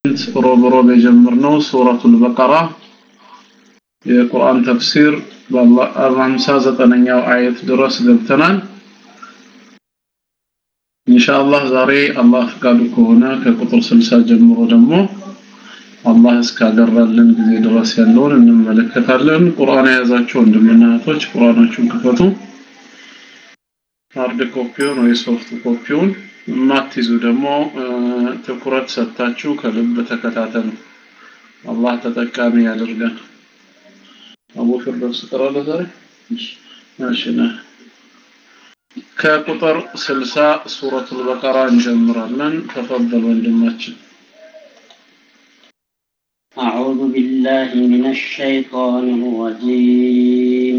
ሮብ ሮብ የጀመርነው ሱረቱል በቀራ የቁርአን ተፍሲር በሀምሳ ዘጠነኛው አየት ድረስ ገብተናል። ኢንሻአላህ ዛሬ አላህ ፍቃዱ ከሆነ ከቁጥር 60 ጀምሮ ደግሞ አላህ እስካገራልን ጊዜ ድረስ ያለውን እንመለከታለን። ቁርአን የያዛችሁ ወንድምና እህቶች ቁርአናችሁን ክፈቱ። ሃርድ ኮፒውን ወይ ሶፍት ኮፒውን የማትይዙ ደግሞ ትኩረት ሰጥታችሁ ከልብ ተከታተሉ። አላህ ተጠቃሚ ያደርገን። አቡ ፊርደውስ ትቀራለህ ዛሬ? እሺ ነህ። ከቁጥር 60 ሱረቱል በቀራ እንጀምራለን። ተፈضل ወንድማችን። أعوذ بالله من الشيطان الرجيم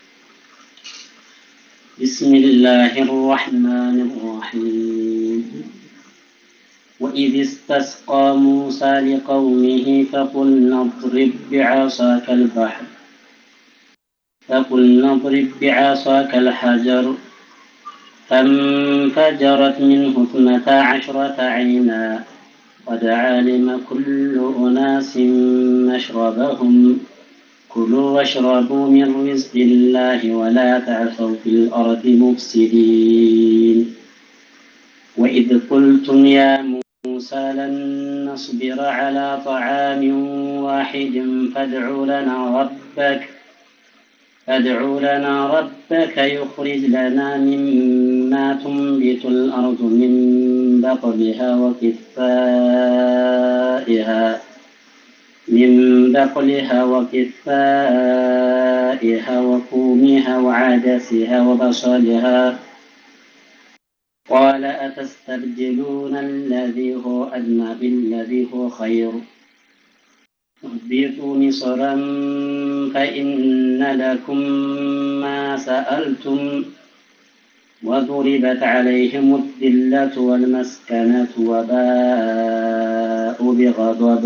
بسم الله الرحمن الرحيم وإذ استسقى موسى لقومه فقلنا اضرب بعصاك البحر فقلنا اضرب بعصاك الحجر فانفجرت منه اثنتا عشرة عينا قد علم كل أناس مشربهم كلوا واشربوا من رزق الله ولا تعثوا في الأرض مفسدين وإذ قلتم يا موسى لن نصبر على طعام واحد فادع لنا ربك فادع لنا ربك يخرج لنا مما تنبت الأرض من بقلها وكفائها من بقلها وكفائها وفومها وعدسها وبصلها قال أتستبدلون الذي هو أدنى بالذي هو خير اهبطوا مصرا فإن لكم ما سألتم وضربت عليهم الذلة والمسكنة وباءوا بغضب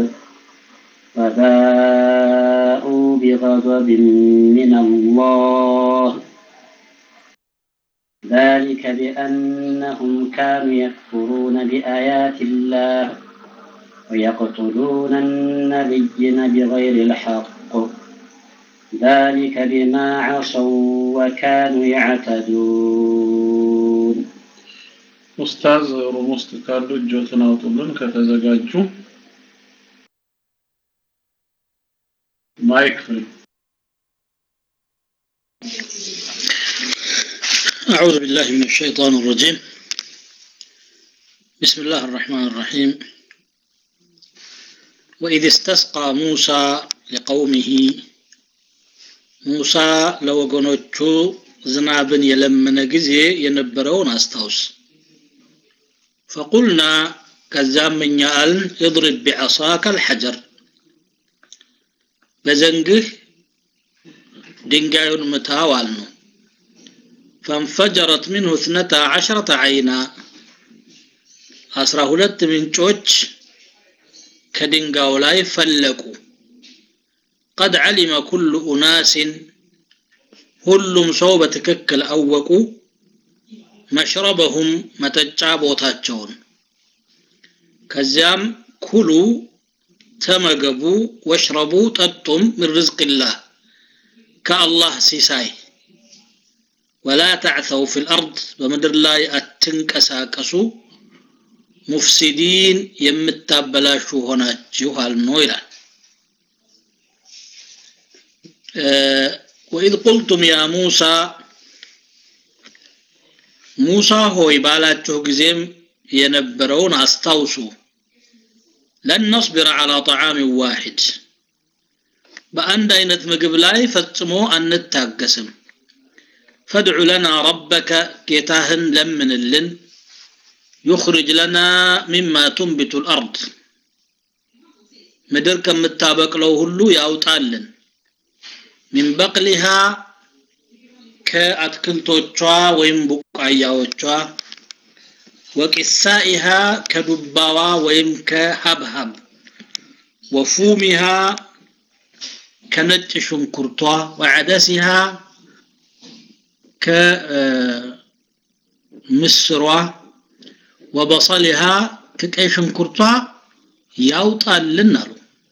وباءوا بغضب من الله ذلك بأنهم كانوا يكفرون بآيات الله ويقتلون النبيين بغير الحق ذلك بما عصوا وكانوا يعتدون ኡስታዝ ሩም ውስጥ ካሉ እጆትን አውጡልን ከተዘጋጁ ማይክ ፍሪ أعوذ بالله من الشيطان الرجيم بسم الله الرحمن الرحيم وإذ استسقى موسى لقومه موسى لو قنوتشو ዝናብን የለመነ ጊዜ የነበረውን አስታውስ ፈቁልና ከዛም እኛ አልን እድርብ ቢዐሳከ አልሐጀር በዘንግህ ድንጋዩን ምታው አልነው ፈንፈጀረት ምንሁ እትነታ ዐሸረተ ዐይና አስራ ሁለት ምንጮች ከድንጋዩ ላይ ፈለቁ ቀድ ዐሊመ ኩሉ ኡናስን ሁሉም ሰው በትክክል አወቁ መሽረበሁም መጠጫ ቦታቸውን ከዚያም ኩሉ ተመገቡ ወሽረቡ ጠጡም ምን ርዝቅላህ ከአላህ ሲሳይ ወላ ተዕተው ፊ ልአርድ በምድር ላይ አትንቀሳቀሱ ሙፍሲዲን የምታበላሹ ሆናችሁ አልኖ ይላል ወኢዝ ቁልቱም ያ ሙሳ ሙሳ ሆይ ባላችሁ ጊዜም የነበረውን አስታውሱ ለን ነስቢረ ዐላ ጠዓምን ዋሂድ በአንድ አይነት ምግብ ላይ ፈጽሞ አንታገስም ፈድዑ ለና ረበከ ጌታህን ለምንልን ዩኽርጅ ለና ሚማ ቱንቢቱ ልአርድ ምድር ከምታበቅለው ሁሉ ያውጣልን ሚን በቅሊሃ ከአትክልቶቿ ወይም ቡቃያዎቿ ወቂሳኢሃ ከዱባዋ ወይም ከሀብሀብ ወፉሚሃ ከነጭ ሽንኩርቷ ወዐደሲሃ ከምስሯ ወበሰሊሃ ከቀይ ሽንኩርቷ ያውጣልን አሉ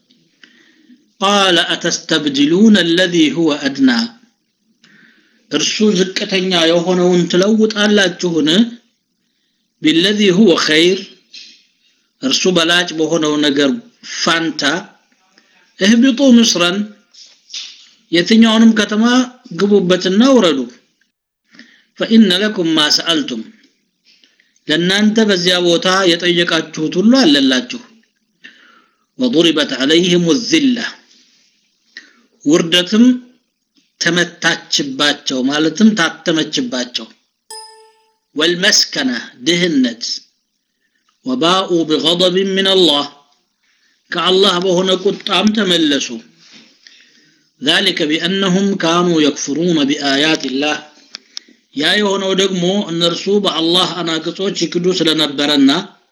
ቃለ አተስተብድሉነ አለዚ ሁወ አድና እርሱ ዝቅተኛ የሆነውን ትለውጣላችሁን ቢለዚ ሁወ ኸይር እርሱ በላጭ በሆነው ነገር ፋንታ እህቢጡ ምስረን የትኛውንም ከተማ ግቡበትና ውረዱ ፈኢነ ለኩም ማ ሰአልቱም ለእናንተ በዚያ ቦታ የጠየቃችሁት ሁሉ አለላችሁ ወضربت عليهم الذلة ውርደትም ተመታችባቸው ማለትም ታተመችባቸው ወልመስከነ ድህነት ወባኡ بغضب من الله ከአላህ በሆነ ቁጣም ተመለሱ ذلك بأنهم كانوا يكفرون بآيات الله ያ የሆነው ደግሞ እነርሱ በአላህ አናቅጾች ይክዱ ስለነበረና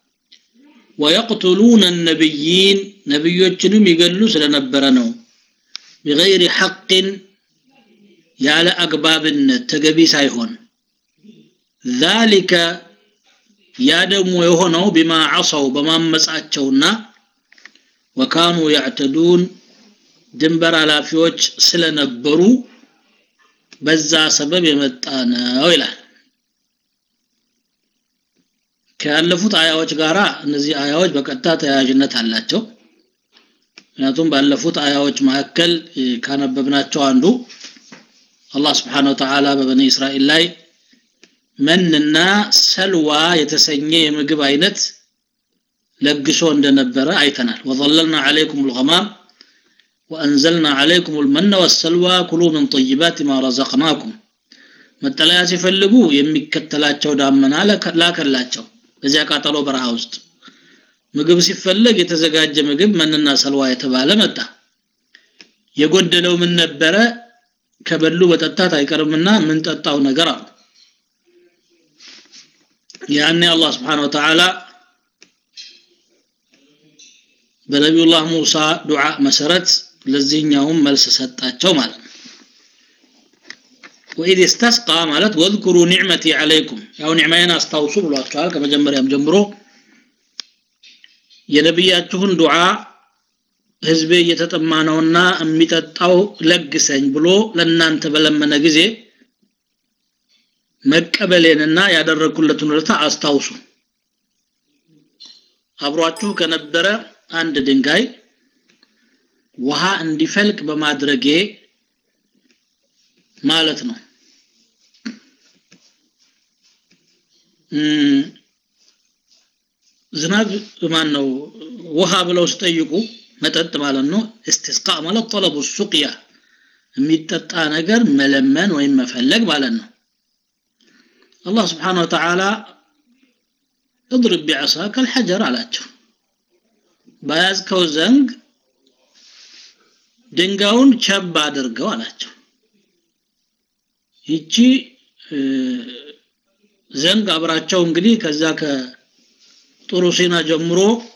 ወየቅትሉነ ነቢይን ነቢዮችንም ይገሉ ስለነበረ ነው ቢገይሪ ሐቅን ያለ አግባብነት ተገቢ ሳይሆን ذلك ያ ደግሞ የሆነው ቢማ ዓሰው በማመጻቸውና ወካኑ ያዕተዱን ድንበር ኃላፊዎች ስለነበሩ በዛ ሰበብ የመጣ ነው ይላል ካለፉት አያዎች ጋራ እነዚህ አያዎች በቀጥታ ተያያዥነት አላቸው ምክንያቱም ባለፉት አያዎች መካከል ካነበብናቸው አንዱ አላህ ስብሓን ወተዓላ በበኒ እስራኤል ላይ መንና ሰልዋ የተሰኘ የምግብ አይነት ለግሶ እንደነበረ አይተናል ወظለልና ዓለይኩም ልغማም وأنزلنا عليكم المن والسلوى كلوا من طيبات ما رزقناكم መጠለያ ሲፈልጉ የሚከተላቸው ዳመና ላከላቸው በዚያ ቃጠሎ በረሃ ውስጥ ምግብ ሲፈለግ የተዘጋጀ ምግብ መንና ሰልዋ የተባለ መጣ የጎደለው ምን ነበረ ከበሉ በጠጣት አይቀርምና ምን ጠጣው ነገር አሉ ያኔ አላህ ስብሓን ወተዓላ በነቢዩላህ ሙሳ ዱዓ መሰረት ለዚህኛውም መልስ ሰጣቸው ማለት ነው ወኢድ ስተስቃ ማለት ወذኩሩ ኒዕመቲ ዓለይኩም ያው ኒዕማዬን አስታውሱ ብሏቸዋል ከመጀመሪያም ጀምሮ የነቢያችሁን ዱዓ ህዝቤ እየተጠማ ነውና የሚጠጣው ለግሰኝ ብሎ ለእናንተ በለመነ ጊዜ መቀበሌንና ያደረግኩለትን ውለታ አስታውሱ አብሯችሁ ከነበረ አንድ ድንጋይ ውሃ እንዲፈልቅ በማድረጌ ማለት ነው ዝናብ ማን ነው ውሃ ብለው ሲጠይቁ መጠጥ ማለት ነው እስቲስቃ ማለት ጠለቡ ሱቅያ የሚጠጣ ነገር መለመን ወይም መፈለግ ማለት ነው አላህ ስብሓን ወተዓላ እድርብ ቢዐሳከ አልሐጀር አላቸው በያዝከው ዘንግ ድንጋዩን ቸብ አድርገው አላቸው ይቺ ዘንግ አብራቸው እንግዲህ ከዛ ከጥሩ ሲና ጀምሮ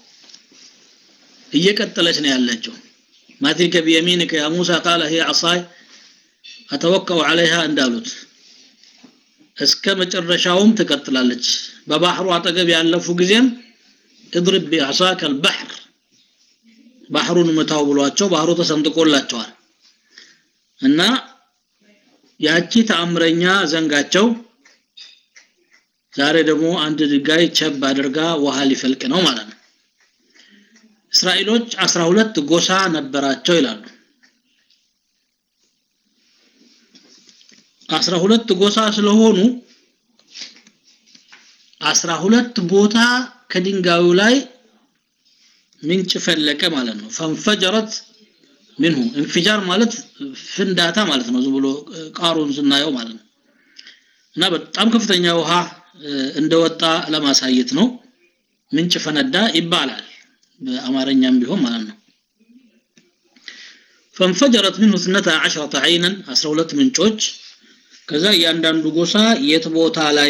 እየቀጠለች ነው ያለችው ማትሪከ ቢየሚንከ ያ ሙሳ ቃለ ሂ ዓሳይ አተወከው ዓለይሃ እንዳሉት እስከ መጨረሻውም ትቀጥላለች በባህሩ አጠገብ ያለፉ ጊዜም እድርብ ቢዓሳከ አልባሕር ባህሩን ምታው ብሏቸው ባህሩ ተሰንጥቆላቸዋል እና ያቺ ተአምረኛ ዘንጋቸው ዛሬ ደግሞ አንድ ድንጋይ ቸብ አድርጋ ውሃ ሊፈልቅ ነው ማለት ነው እስራኤሎች አስራ ሁለት ጎሳ ነበራቸው ይላሉ አስራ ሁለት ጎሳ ስለሆኑ አስራ ሁለት ቦታ ከድንጋዩ ላይ ምንጭ ፈለቀ ማለት ነው ፈንፈጀረት ምንሁ እንፊጃር ማለት ፍንዳታ ማለት ነው ዝም ብሎ ቃሩን ስናየው ማለት ነው እና በጣም ከፍተኛ ውሃ እንደወጣ ለማሳየት ነው ምንጭ ፈነዳ ይባላል በአማርኛም ቢሆን ማለት ነው ፈንፈጀረት ምንሁ ስነተ ዓሽረተ አይነን 12 ምንጮች ከዛ እያንዳንዱ ጎሳ የት ቦታ ላይ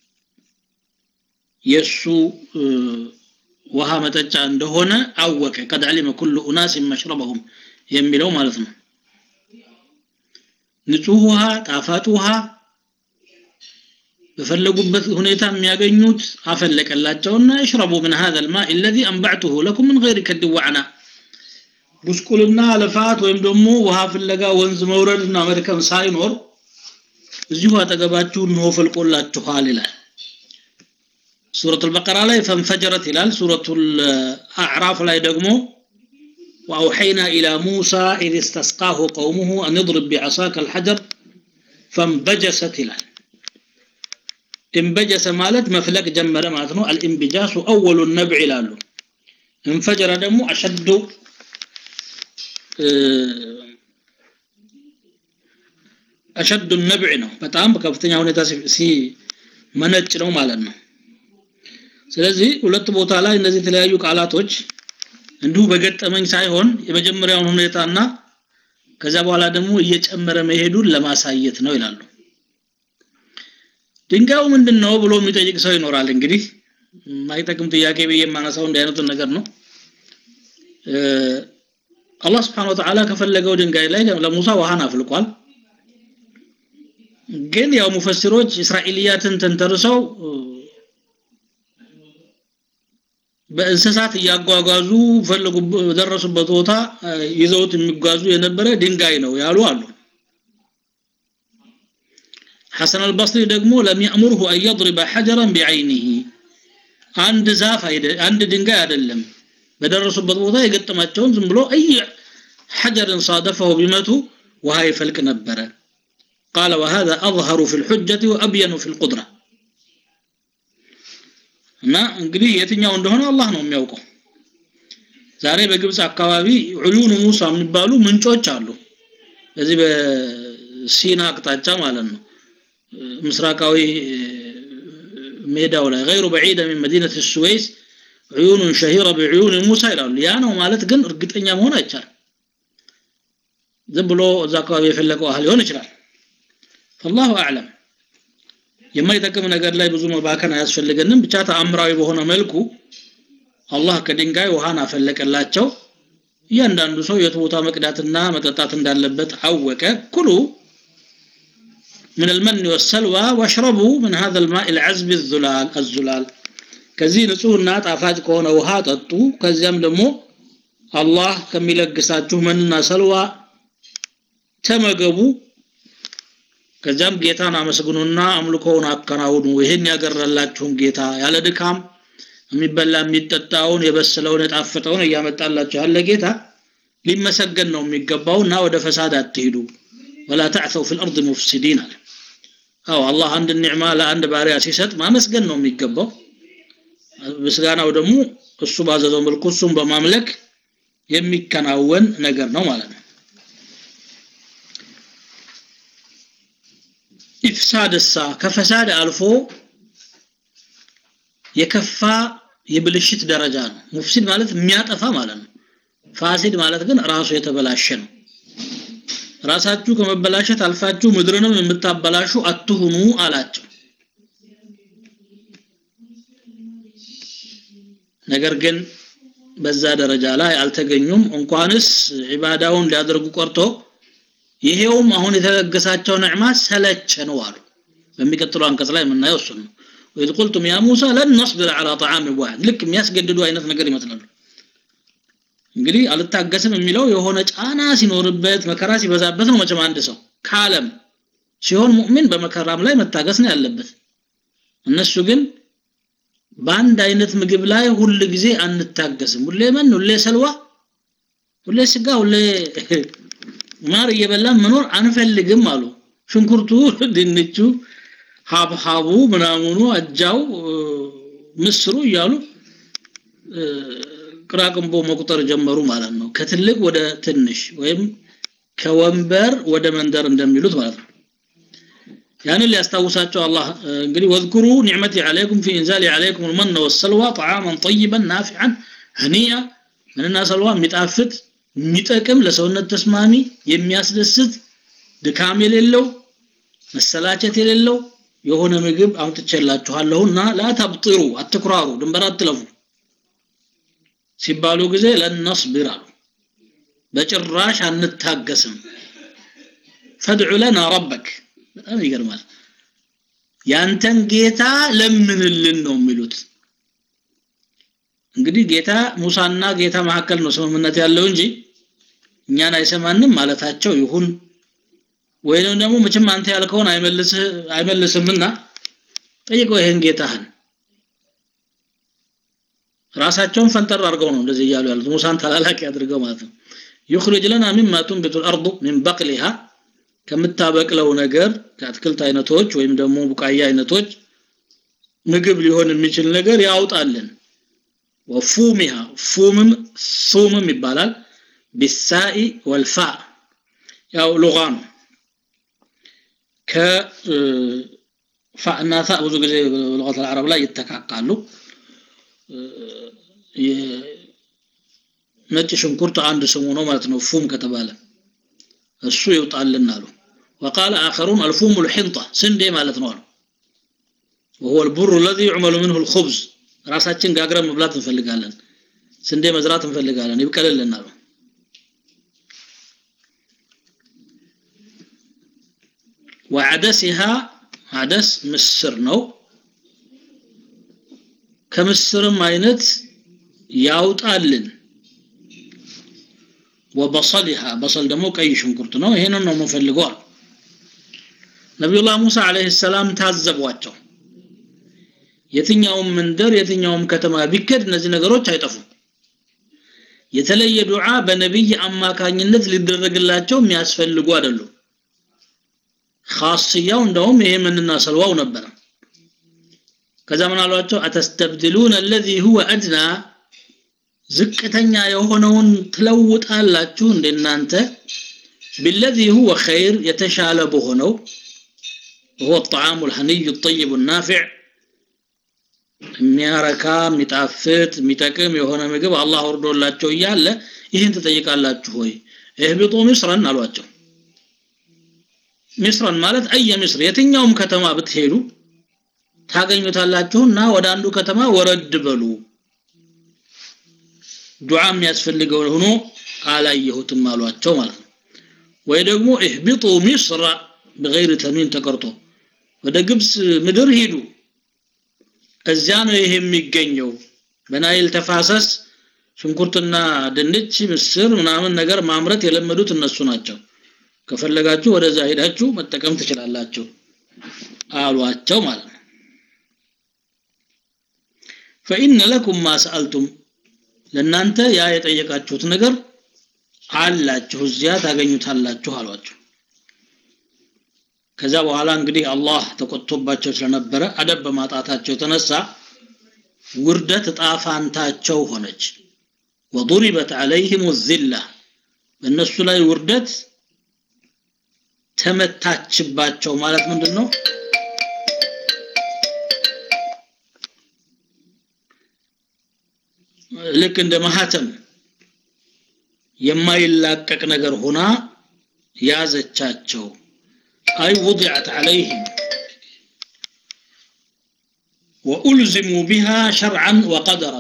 የሱ ውሃ መጠጫ እንደሆነ አወቀ ቀድ ዓሊመ ኩሉ ኡናስ መሽረበሁም የሚለው ማለት ነው ንጹህ ውሃ ጣፋጭ ውሃ በፈለጉበት ሁኔታ የሚያገኙት አፈለቀላቸውና እሽረቡ ምን هذا الماء الذي انبعته لكم من غير كد وعناء ጉስቁልና ልፋት ወይም ደግሞ ውሃ ፍለጋ ወንዝ መውረድና መድከም ሳይኖር እዚሁ አጠገባችሁ እንሆ ፈልቆላችኋል ይላል ሱረቱ አልበቀራ ላይ ፈንፈጀረት ይላል ሱረቱ አዕራፍ ላይ ደግሞ وأوحينا إلى موسى إذ استسقاه قومه أن اضرب بعصاك الحجر فانبجست ይላል انبجس ማለት መፍለቅ ጀመረ ማለት ነው الانبجاس أول النبع ይላሉ انفجر ደግሞ أشد አሸዱ ነብዕ ነው በጣም በከፍተኛ ሁኔታ ሲ መነጭ ነው ማለት ነው ስለዚህ ሁለት ቦታ ላይ እነዚህ የተለያዩ ቃላቶች እንዲሁ በገጠመኝ ሳይሆን የመጀመሪያውን ሁኔታና ከዛ በኋላ ደግሞ እየጨመረ መሄዱን ለማሳየት ነው ይላሉ ድንጋዩ ምንድን ነው ብሎ የሚጠይቅ ሰው ይኖራል እንግዲህ የማይጠቅም ጥያቄ ብዬ የማነሳው እንዲህ አይነቱን ነገር ነው አላህ ስብሓን ወተዓላ ከፈለገው ድንጋይ ላይ ለሙሳ ውሃን አፍልቋል ግን ያው ሙፈሲሮች እስራኤልያትን ተንተርሰው በእንስሳት እያጓጓዙ ፈልጉ ደረሱበት ቦታ ይዘውት የሚጓዙ የነበረ ድንጋይ ነው ያሉ አሉ ሐሰን አልበስሪ ደግሞ ለም ያእሙርሁ አን የضرب حجرا بعينه አንድ ዛፍ አንድ ድንጋይ አይደለም በደረሱበት ቦታ የገጠማቸውን ዝም ብሎ አይ ሐጀርን صادفه ቢመቱ ውሃ ይፈልቅ ነበረ قال وهذا أظهر في الحجة وأبين في القدرة እና እንግዲህ የትኛው እንደሆነ አላህ ነው የሚያውቀው ዛሬ በግብፅ አካባቢ ዑዩን ሙሳ የሚባሉ ምንጮች አሉ በዚህ በሲና አቅጣጫ ማለት ነው ምስራቃዊ ሜዳው ላይ غير بعيدة من مدينة السويس عيون شهيرة بعيون موسى ይላሉ ያ ነው ማለት ግን እርግጠኛ መሆን አይቻልም ዝም ብሎ እዛ አካባቢ የፈለቀው አህል ሊሆን ይችላል فالله اعلم የማይጠቅም ነገር ላይ ብዙ መባከን አያስፈልገንም ብቻ ተአምራዊ በሆነ መልኩ አላህ ከድንጋይ ውሃን አፈለቀላቸው እያንዳንዱ ሰው የት ቦታ መቅዳትና መጠጣት እንዳለበት አወቀ ኩሉ من المن والسلوى واشربوا من هذا الماء العذب الزلال الزلال ከዚህ ንጹህና ጣፋጭ ከሆነ ውሃ ጠጡ ከዚያም ደግሞ አላህ ከሚለግሳችሁ መንና ሰልዋ ተመገቡ ከዚያም ጌታን አመስግኑና አምልኮውን አከናውኑ ይህን ያገረላችሁን ጌታ ያለ ድካም የሚበላ የሚጠጣውን የበሰለውን የጣፈጠውን እያመጣላችሁ ያለ ጌታ ሊመሰገን ነው የሚገባውና ወደ ፈሳድ አትሂዱ ወላ ተዕተው ፊ ልአርድ ሙፍሲዲን አለ አዎ አላህ አንድ ኒዕማ ለአንድ ባሪያ ሲሰጥ ማመስገን ነው የሚገባው ምስጋናው ደግሞ እሱ ባዘዘው መልኩ እሱም በማምለክ የሚከናወን ነገር ነው ማለት ነው ኢፍሳድ እሳ ከፈሳድ አልፎ የከፋ የብልሽት ደረጃ ነው ሙፍሲድ ማለት የሚያጠፋ ማለት ነው ፋሲድ ማለት ግን ራሱ የተበላሸ ነው ራሳችሁ ከመበላሸት አልፋችሁ ምድርንም የምታበላሹ አትሁኑ አላቸው ነገር ግን በዛ ደረጃ ላይ አልተገኙም እንኳንስ ዒባዳውን ሊያደርጉ ቆርቶ ይሄውም አሁን የተለገሳቸው ንዕማ ሰለቸ ነው አሉ በሚቀጥለው አንቀጽ ላይ የምናየው እሱ ነው ወይዝ ቁልቱም ያ ሙሳ ለን ነስብር ዐላ ጣዓም ዋሕድ ልክ የሚያስገድዱ አይነት ነገር ይመስላሉ እንግዲህ አልታገስም የሚለው የሆነ ጫና ሲኖርበት መከራ ሲበዛበት ነው መቼም አንድ ሰው ከዓለም ሲሆን ሙእሚን በመከራም ላይ መታገስ ነው ያለበት እነሱ ግን በአንድ አይነት ምግብ ላይ ሁል ጊዜ አንታገስም ሁሌ መን ሁሌ ሰልዋ ሁሌ ስጋ ሁሌ ማር እየበላን መኖር አንፈልግም አሉ ሽንኩርቱ ድንቹ ሀብሀቡ ምናምኑ አጃው ምስሩ እያሉ ቅራቅንቦ መቁጠር ጀመሩ ማለት ነው ከትልቅ ወደ ትንሽ ወይም ከወንበር ወደ መንደር እንደሚሉት ማለት ነው ያንን ሊያስታውሳቸው አላህ እንግዲህ ወዝኩሩ ኒዕመቲ ዓለይኩም ፊ ኢንዛሊ ዓለይኩም ልመነ ወሰልዋ ጣዓመን ጠይበን ናፊዓን ህኒያ ምንና ሰልዋ የሚጣፍጥ የሚጠቅም ለሰውነት ተስማሚ የሚያስደስት ድካም የሌለው መሰላቸት የሌለው የሆነ ምግብ አምጥቼላችኋለሁና ላተብጥሩ አትኩራሩ ድንበር አትለፉ ሲባሉ ጊዜ ለነስብር አሉ በጭራሽ አንታገስም ፈድዑ ለና ረበክ በጣም ይገርማል ያንተን ጌታ ለምንልን ነው የሚሉት እንግዲህ ጌታ ሙሳና ጌታ መካከል ነው ስምምነት ያለው እንጂ እኛን አይሰማንም ማለታቸው ይሁን ወይንም ደግሞ መቼም አንተ ያልከውን አይመልስህ አይመልስምና ጠይቀው ይሄን ጌታህን ራሳቸውን ፈንጠር አድርገው ነው እንደዚህ እያሉ ያሉት ሙሳን ተላላኪ አድርገው ማለት ነው يخرج لنا مما تنبت الارض من بقلها ከምታበቅለው ነገር ከአትክልት አይነቶች ወይም ደግሞ ቡቃያ አይነቶች ምግብ ሊሆን የሚችል ነገር ያውጣልን ወፉሚሃ ፉምም ሱምም ይባላል ቢሳኢ ወልፋ ያው ሉጋ ነው ከፋእና ታ ብዙ ጊዜ በሉጋት አልዓረብ ላይ ይተካካሉ ነጭ ሽንኩርት አንድ ስሙ ነው ማለት ነው ፉም ከተባለ እሱ ይውጣልን አሉ وقال آخرون الفوم الحنطة سندي ማለት ነው አሉ وهو البر الذي يعمل منه الخبز ራሳችን ጋግረን መብላት እንፈልጋለን ስንዴ መዝራት እንፈልጋለን ይብቀልልን አሉ وعدسها عدس ምስር ነው ከምስርም አይነት ያውጣልን ወበሰሊሃ በሰል ደግሞ ቀይ ሽንኩርት ነው ይሄንን ነው የምፈልገው ነቢዩላህ ሙሳ አለይሂ ሰላም ታዘቧቸው የትኛውም መንደር የትኛውም ከተማ ቢከድ እነዚህ ነገሮች አይጠፉም የተለየ ዱዓ በነቢይ አማካኝነት ሊደረግላቸው የሚያስፈልጉ አይደሉም ኻስያው እንደውም ይሄ ምንና ሰልዋው ነበረ ከዛ ምን አሏቸው አተስተብድሉን الذي هو ادنى ዝቅተኛ የሆነውን ትለውጣላችሁ እንደናንተ بالذي هو خير የተሻለ በሆነው هو الطعام الهني الطيب النافع የሚያረካ የሚጣፍጥ የሚጠቅም የሆነ ምግብ አላህ ወርዶላቸው እያለ ይህን ትጠይቃላችሁ ወይ እህብጡ ሚስረን አሏቸው ሚስረን ማለት አየ ሚስር የትኛውም ከተማ ብትሄዱ ታገኙታላችሁና ወደ አንዱ ከተማ ወረድ በሉ ዱዓ የሚያስፈልገው ሆኖ አላየሁትም አሏቸው ማለት ነው ወይ ደግሞ እህብጡ ሚስራ በغير ተንዊን ተቀርጦ ወደ ግብጽ ምድር ሂዱ እዚያ ነው ይሄ የሚገኘው በናይል ተፋሰስ ሽንኩርትና ድንች ምስር ምናምን ነገር ማምረት የለመዱት እነሱ ናቸው ከፈለጋችሁ ወደዛ ሄዳችሁ መጠቀም ትችላላችሁ አሏቸው ማለት ነው فإن لكم ما سألتم ለናንተ ያ የጠየቃችሁት ነገር አላችሁ እዚያ ታገኙታላችሁ አሏቸው ከዛ በኋላ እንግዲህ አላህ ተቆጥቶባቸው ስለነበረ አደብ በማጣታቸው የተነሳ ውርደት ጣፋንታቸው ሆነች ወضربت عليهم الذله በእነሱ ላይ ውርደት ተመታችባቸው ማለት ምንድን ነው ልክ እንደ ማህተም የማይላቀቅ ነገር ሆና ያዘቻቸው አይ وضعت عليهم وألزموا بها شرعا وقدرا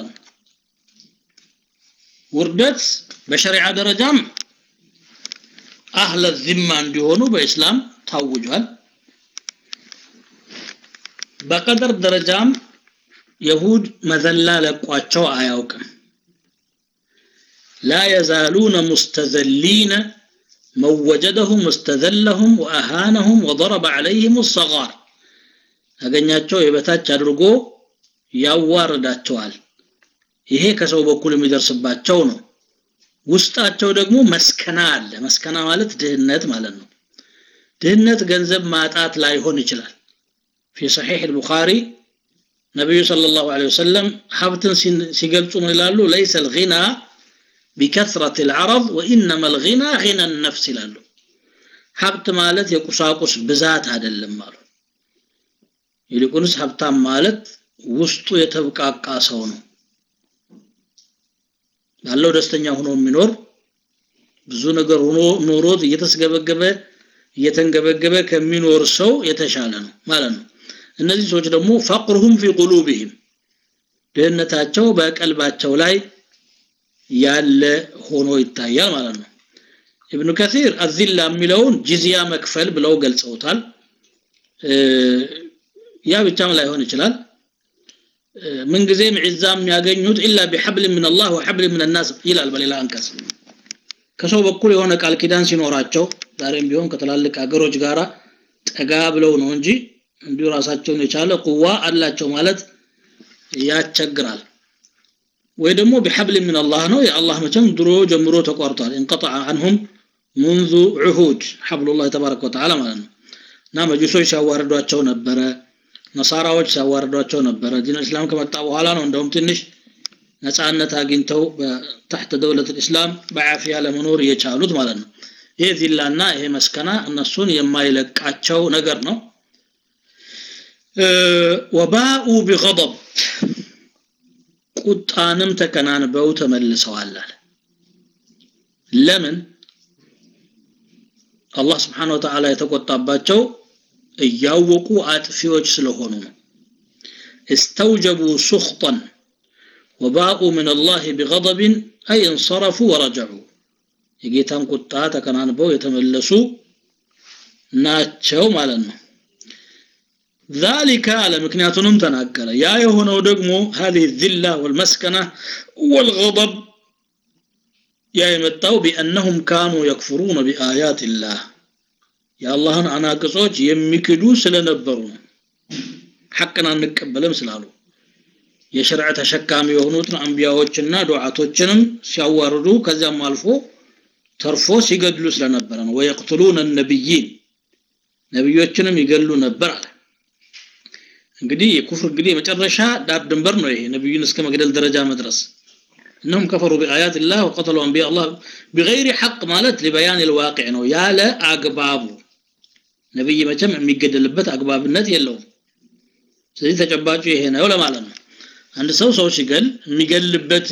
ውርደት በሸሪዓ ደረጃም አህለ ዚማ እንዲሆኑ በእስላም ታውጇል በቀደር ደረጃም የሁድ መዘላ ለቋቸው አያውቅም لا يزالون مستذلين من وجدهم استذلهم وأهانهم وضرب عليهم الصغار ያገኛቸው የበታች አድርጎ ያዋርዳቸዋል ይሄ ከሰው በኩል የሚደርስባቸው ነው ውስጣቸው ደግሞ መስከና አለ መስከና ማለት ድህነት ማለት ነው ድህነት ገንዘብ ማጣት ላይሆን ይችላል في صحيح البخاري ነብዩ ሰለላሁ ዐለይሂ ወሰለም ሀብትን ሲገልጹ ምን ይላሉ ليس الغنى بكثرة العرض وإنما الغنى غنى النفس ይላሉ ሀብት ማለት የቁሳቁስ ብዛት አይደለም አሉ ይልቁንስ ሀብታም ማለት ውስጡ የተብቃቃ ሰው ነው ያለው ደስተኛ ሆኖ የሚኖር ብዙ ነገር ሆኖ ኖሮት እየተስገበገበ እየተንገበገበ ከሚኖር ሰው የተሻለ ነው ማለት ነው እነዚህ ሰዎች ደግሞ ፈቅሩሁም ፊ ቁሉብህም ድህነታቸው በቀልባቸው ላይ ያለ ሆኖ ይታያል ማለት ነው ኢብኑ ከሲር አዚላ የሚለውን ጂዚያ መክፈል ብለው ገልጸውታል ያ ብቻም ላይሆን ይችላል ምንጊዜም ዒዛ የሚያገኙት ኢላ ቢሐብል ምን አላህ ወሐብል ምን ናስ ይላል በሌላ አንቀጽ ከሰው በኩል የሆነ ቃል ኪዳን ሲኖራቸው ዛሬም ቢሆን ከትላልቅ ሀገሮች ጋራ ጠጋ ብለው ነው እንጂ እንዲሁ ራሳቸውን የቻለ ቁዋ አላቸው ማለት ያስቸግራል ወይ ደግሞ ቢሐብል ምን አላህ ነው የአላህ መቼም ድሮ ጀምሮ ተቋርጧል እንቀጠዐ አንሁም منذ عهود حبل الله تبارك وتعالى ማለት ነው እና መጁሶች ሲያዋርዷቸው ነበረ ነሳራዎች ሲያዋርዷቸው ነበረ ዲን እስላም ከመጣ በኋላ ነው እንደውም ትንሽ ነፃነት አግኝተው በታሕተ ደውለት ልእስላም በዓፊያ ለመኖር የቻሉት ማለት ነው ይሄ ዚላና ይሄ መስከና እነሱን የማይለቃቸው ነገር ነው ወባኡ ቢገضብ ቁጣንም ተከናንበው ተመልሰዋል አለ ለምን አላህ ስብሓን ወተዓላ የተቆጣባቸው እያወቁ አጥፊዎች ስለሆኑ ነው እስተውጀቡ ሱኽጠን ወባኡ ምን አላህ ቢገضብን አይ እንሰረፉ ወረጀዑ የጌታን ቁጣ ተከናንበው የተመለሱ ናቸው ማለት ነው ذلك على ምክንያቱንም ተናገረ ያ የሆነው ደግሞ هذه الذلة والمسكنة والغضب ያ የመጣው ቢአነሁም ካኑ የክፍሩነ ቢአያት ላህ የአላህን አናቅጾች የሚክዱ ስለነበሩ ነው ሐቅን አንቀበልም ስላሉ የሸርዕ ተሸካሚ የሆኑትን አንቢያዎችና ዱዓቶችንም ሲያዋርዱ ከዚያም አልፎ ተርፎ ሲገድሉ ስለነበረ ነው ወየቅትሉነ ነቢይን ነቢዮችንም ይገሉ ነበር አለ እንግዲህ የኩፍር እንግዲህ የመጨረሻ ዳር ድንበር ነው ይሄ ነቢዩን እስከ መግደል ደረጃ መድረስ انهم كفروا بايات الله وقتلوا انبياء الله بغير حق مالت لبيان الواقع ነው ያለ አግባቡ ነብይ መቼም የሚገደልበት አግባብነት የለውም ስለዚህ ተጨባጩ ይሄ ነው ለማለት ነው አንድ ሰው ሰው ሲገል የሚገልበት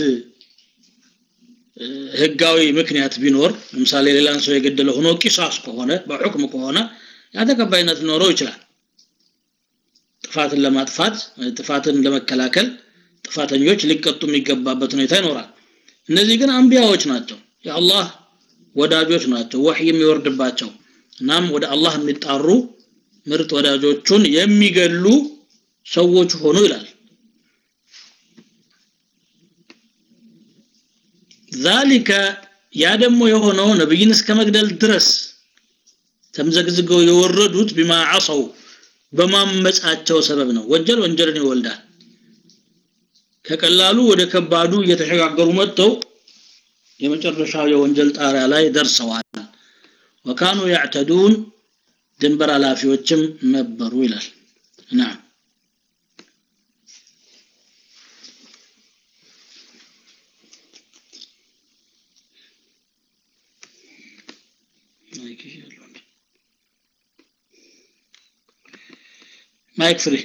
ህጋዊ ምክንያት ቢኖር ለምሳሌ ሌላን ሰው የገደለ ሆኖ ቂሳስ ከሆነ በሁክም ከሆነ ያ ተቀባይነት ሊኖረው ይችላል ጥፋትን ለማጥፋት ጥፋትን ለመከላከል ጥፋተኞች ሊቀጡ የሚገባበት ሁኔታ ይኖራል እነዚህ ግን አንቢያዎች ናቸው የአላህ ወዳጆች ናቸው ወህይ የሚወርድባቸው እናም ወደ አላህ የሚጣሩ ምርጥ ወዳጆቹን የሚገሉ ሰዎች ሆኑ ይላል ዛሊከ ያ ደግሞ የሆነው ነብይን እስከ መግደል ድረስ ተምዘግዝገው የወረዱት ቢማ ዓሰው በማመጻቸው ሰበብ ነው ወንጀል ወንጀልን ይወልዳል ከቀላሉ ወደ ከባዱ እየተሸጋገሩ መጥተው የመጨረሻው የወንጀል ጣሪያ ላይ ደርሰዋል ወካኑ ያዕተዱን ድንበር ኃላፊዎችም ነበሩ ይላል ናም ማይክ ፍሪ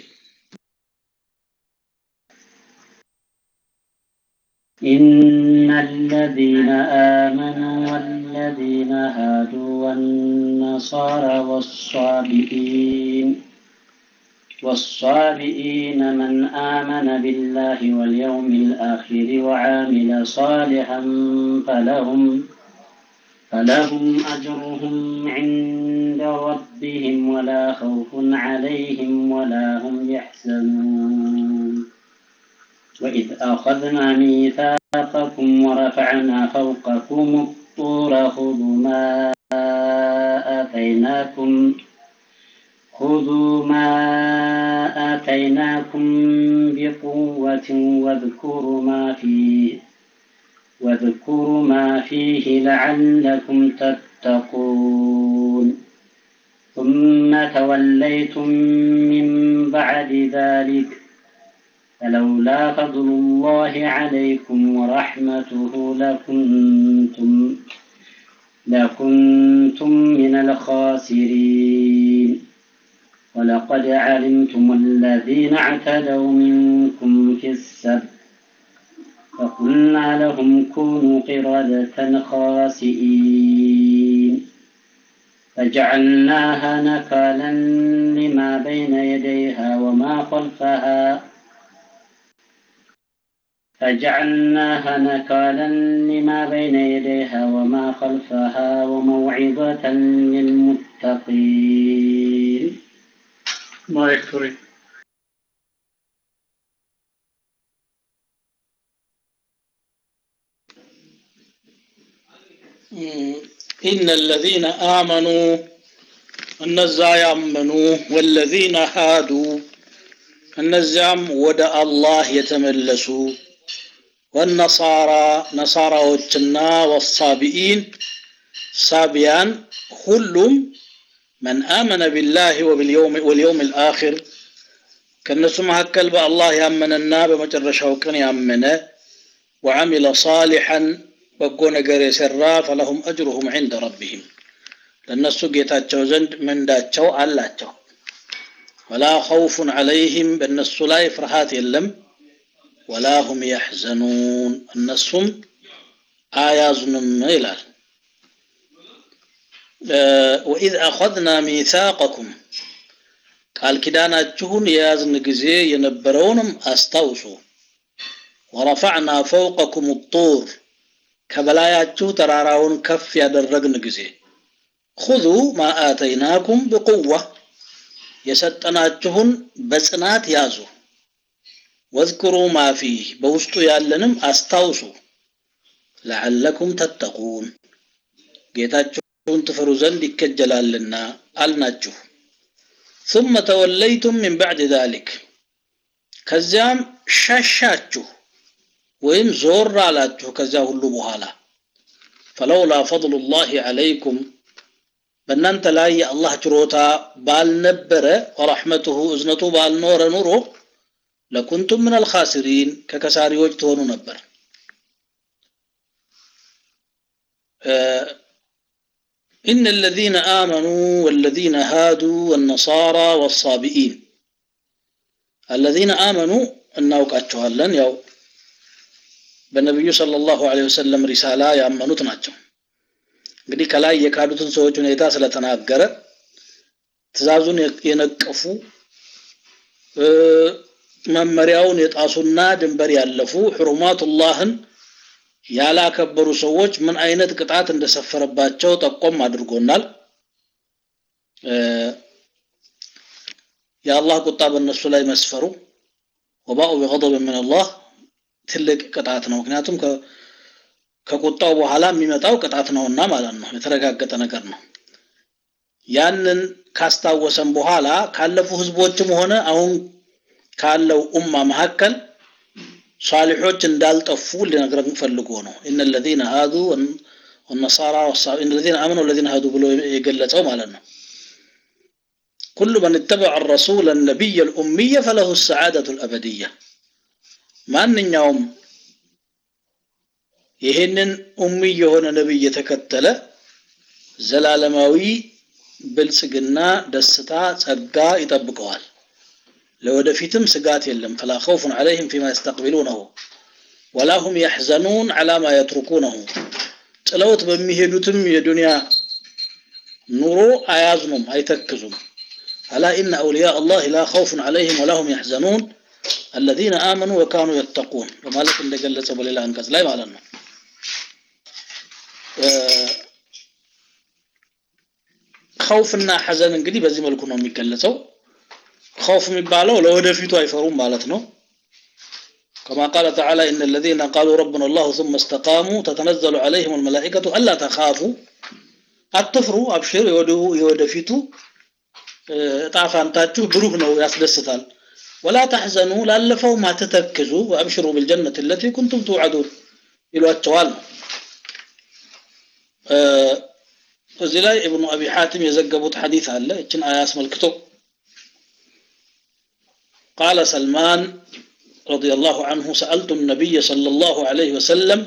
إن الذين آمنوا والذين هادوا والنصارى والصابئين والصابئين من آمن بالله واليوم الآخر وعامل صالحا فلهم فلهم أجرهم عند ربهم ولا خوف عليهم ولا هم يحزنون وإذ أخذنا ميثاقكم ورفعنا فوقكم الطور خذوا ما آتيناكم خذوا ما آتيناكم بقوة واذكروا ما فيه واذكروا ما فيه لعلكم تتقون ثم توليتم من بعد ذلك فلولا فضل الله عليكم ورحمته لكنتم لكنتم من الخاسرين ولقد علمتم الذين اعتدوا منكم في السبت فقلنا لهم كونوا قردة خاسئين فجعلناها نكالا لما بين يديها وما خلفها فجعلناها نكالا لما بين يديها وما خلفها وموعظة للمتقين ማይክ ፍሪ ኢነ ለዚነ አመኑ እነዛ ያመኑ ወለዚነ ሃዱ እነዚያም ወደ አላህ የተመለሱ ወነሳራ ነሳራዎችና ወሳቢኢን ሳቢያን ሁሉም መን አመነ ቢላህ ወልየውም ልአኪር ከእነሱ መካከል በአላህ ያመነና በመጨረሻው ቀን ያመነ ወዓሚለ ሳሊሐን በጎ ነገር የሰራ ፈለሁም አጅሩሁም ዒንደ ረቢህም ለእነሱ ጌታቸው ዘንድ ምንዳቸው አላቸው ወላ ኸውፉን ዐለይህም በእነሱ ላይ ፍርሃት የለም ወላ ሁም ያሕዘኑን እነሱም አያዝኑም ይላል ወኢዝ አኸዝና ሚሳቀኩም ቃል ኪዳናችሁን የያዝን ጊዜ የነበረውንም አስታውሱ ወረፈዕና ፈውቀኩም ጡር ከበላያችሁ ተራራውን ከፍ ያደረግን ጊዜ ሁዙ ማ አተይናኩም ብቁዋ የሰጠናችሁን በጽናት ያዙ ወዝክሩ ማ ፊህ በውስጡ ያለንም አስታውሱ ለዓለኩም ተተቁን ጌታችሁን ትፈሩ ዘንድ ይከጀላልና አልናችሁ ثم ተወለይቱም ሚን ባዕድ ذلك ከዚያም ሸሻችሁ ወይም ዞር አላችሁ ከዚያ ሁሉ በኋላ ፈለውላ ፈضሉ ላህ ዐለይኩም በእናንተ ላይ የአላህ ችሮታ ባልነበረ ወረሕመቱሁ እዝነቱ ባልኖረ ኑሮ ለኩንቱም ምን አልኻሲሪን ከከሳሪዎች ትሆኑ ነበር إن الذين آمنوا والذين هادوا والنصارى والصابئين الذين آمنوا እናውቃቸዋለን ያው በነቢዩ ሰለላሁ ዐለይሂ ወሰለም ሪሳላ ያመኑት ናቸው እንግዲህ ከላይ የካዱትን ሰዎች ሁኔታ ስለተናገረ ትእዛዙን የነቀፉ መመሪያውን የጣሱና ድንበር ያለፉ ሕሩማቱላህን ያላከበሩ ሰዎች ምን አይነት ቅጣት እንደሰፈረባቸው ጠቆም አድርጎናል የአላህ ቁጣ በእነሱ ላይ መስፈሩ ወባኡ ቢገضብ ምን አላህ ትልቅ ቅጣት ነው ምክንያቱም ከቁጣው በኋላ የሚመጣው ቅጣት ነውና ማለት ነው የተረጋገጠ ነገር ነው ያንን ካስታወሰን በኋላ ካለፉ ህዝቦችም ሆነ አሁን ካለው ኡማ መካከል ሷሊሖች እንዳልጠፉ ሊነግረን ፈልጎ ነው እነ ለዚነ ሃዱ ወነሳራ እነ ለዚነ አመኑ ወለዚነ ሃዱ ብሎ የገለጸው ማለት ነው كل من اتبع الرسول النبي الأمية فله السعادة الأبدية ማንኛውም ይህንን ኡሚ የሆነ ነብይ የተከተለ ዘላለማዊ ብልጽግና ደስታ ጸጋ ይጠብቀዋል ለወደፊትም ስጋት የለም ፈላ ኸውፉን ዐለይህም ፊማ የስተቅቢሉነሁ ወላ ሁም ያሕዘኑን ዐላ ማ የትሩኩነሁ ጥለውት በሚሄዱትም የዱንያ ኑሮ አያዝኑም አይተክዙም አላ ኢነ አውልያ አላህ ላ ኸውፉን ዐለይህም ወላ ሁም ያሕዘኑን الذين آمنوا وكانوا يتقون በማለት እንደገለጸ በሌላ አንቀጽ ላይ ማለት ነው ኸውፍና ሐዘን እንግዲህ በዚህ መልኩ ነው የሚገለጸው خوف የሚባለው ለወደፊቱ አይፈሩም ማለት ነው كما قال تعالى إن الذين قالوا ربنا الله ثم استقاموا تتنزل عليهم الملائكة ألا تخافوا አትፍሩ አብሽር የወደፊቱ ጣፋንታችሁ ብሩህ ነው ያስደስታል ولا تحزنوا ላለፈው ማትተክዙ وابشروا بالجنة التي كنتم توعدون ይሏቸዋል እዚህ ላይ ኢብኑ አቢ ሐቲም የዘገቡት ሐዲስ አለ እችን አያ አስመልክቶ قال سلمان رضي الله عنه سألت النبي صلى الله عليه وسلم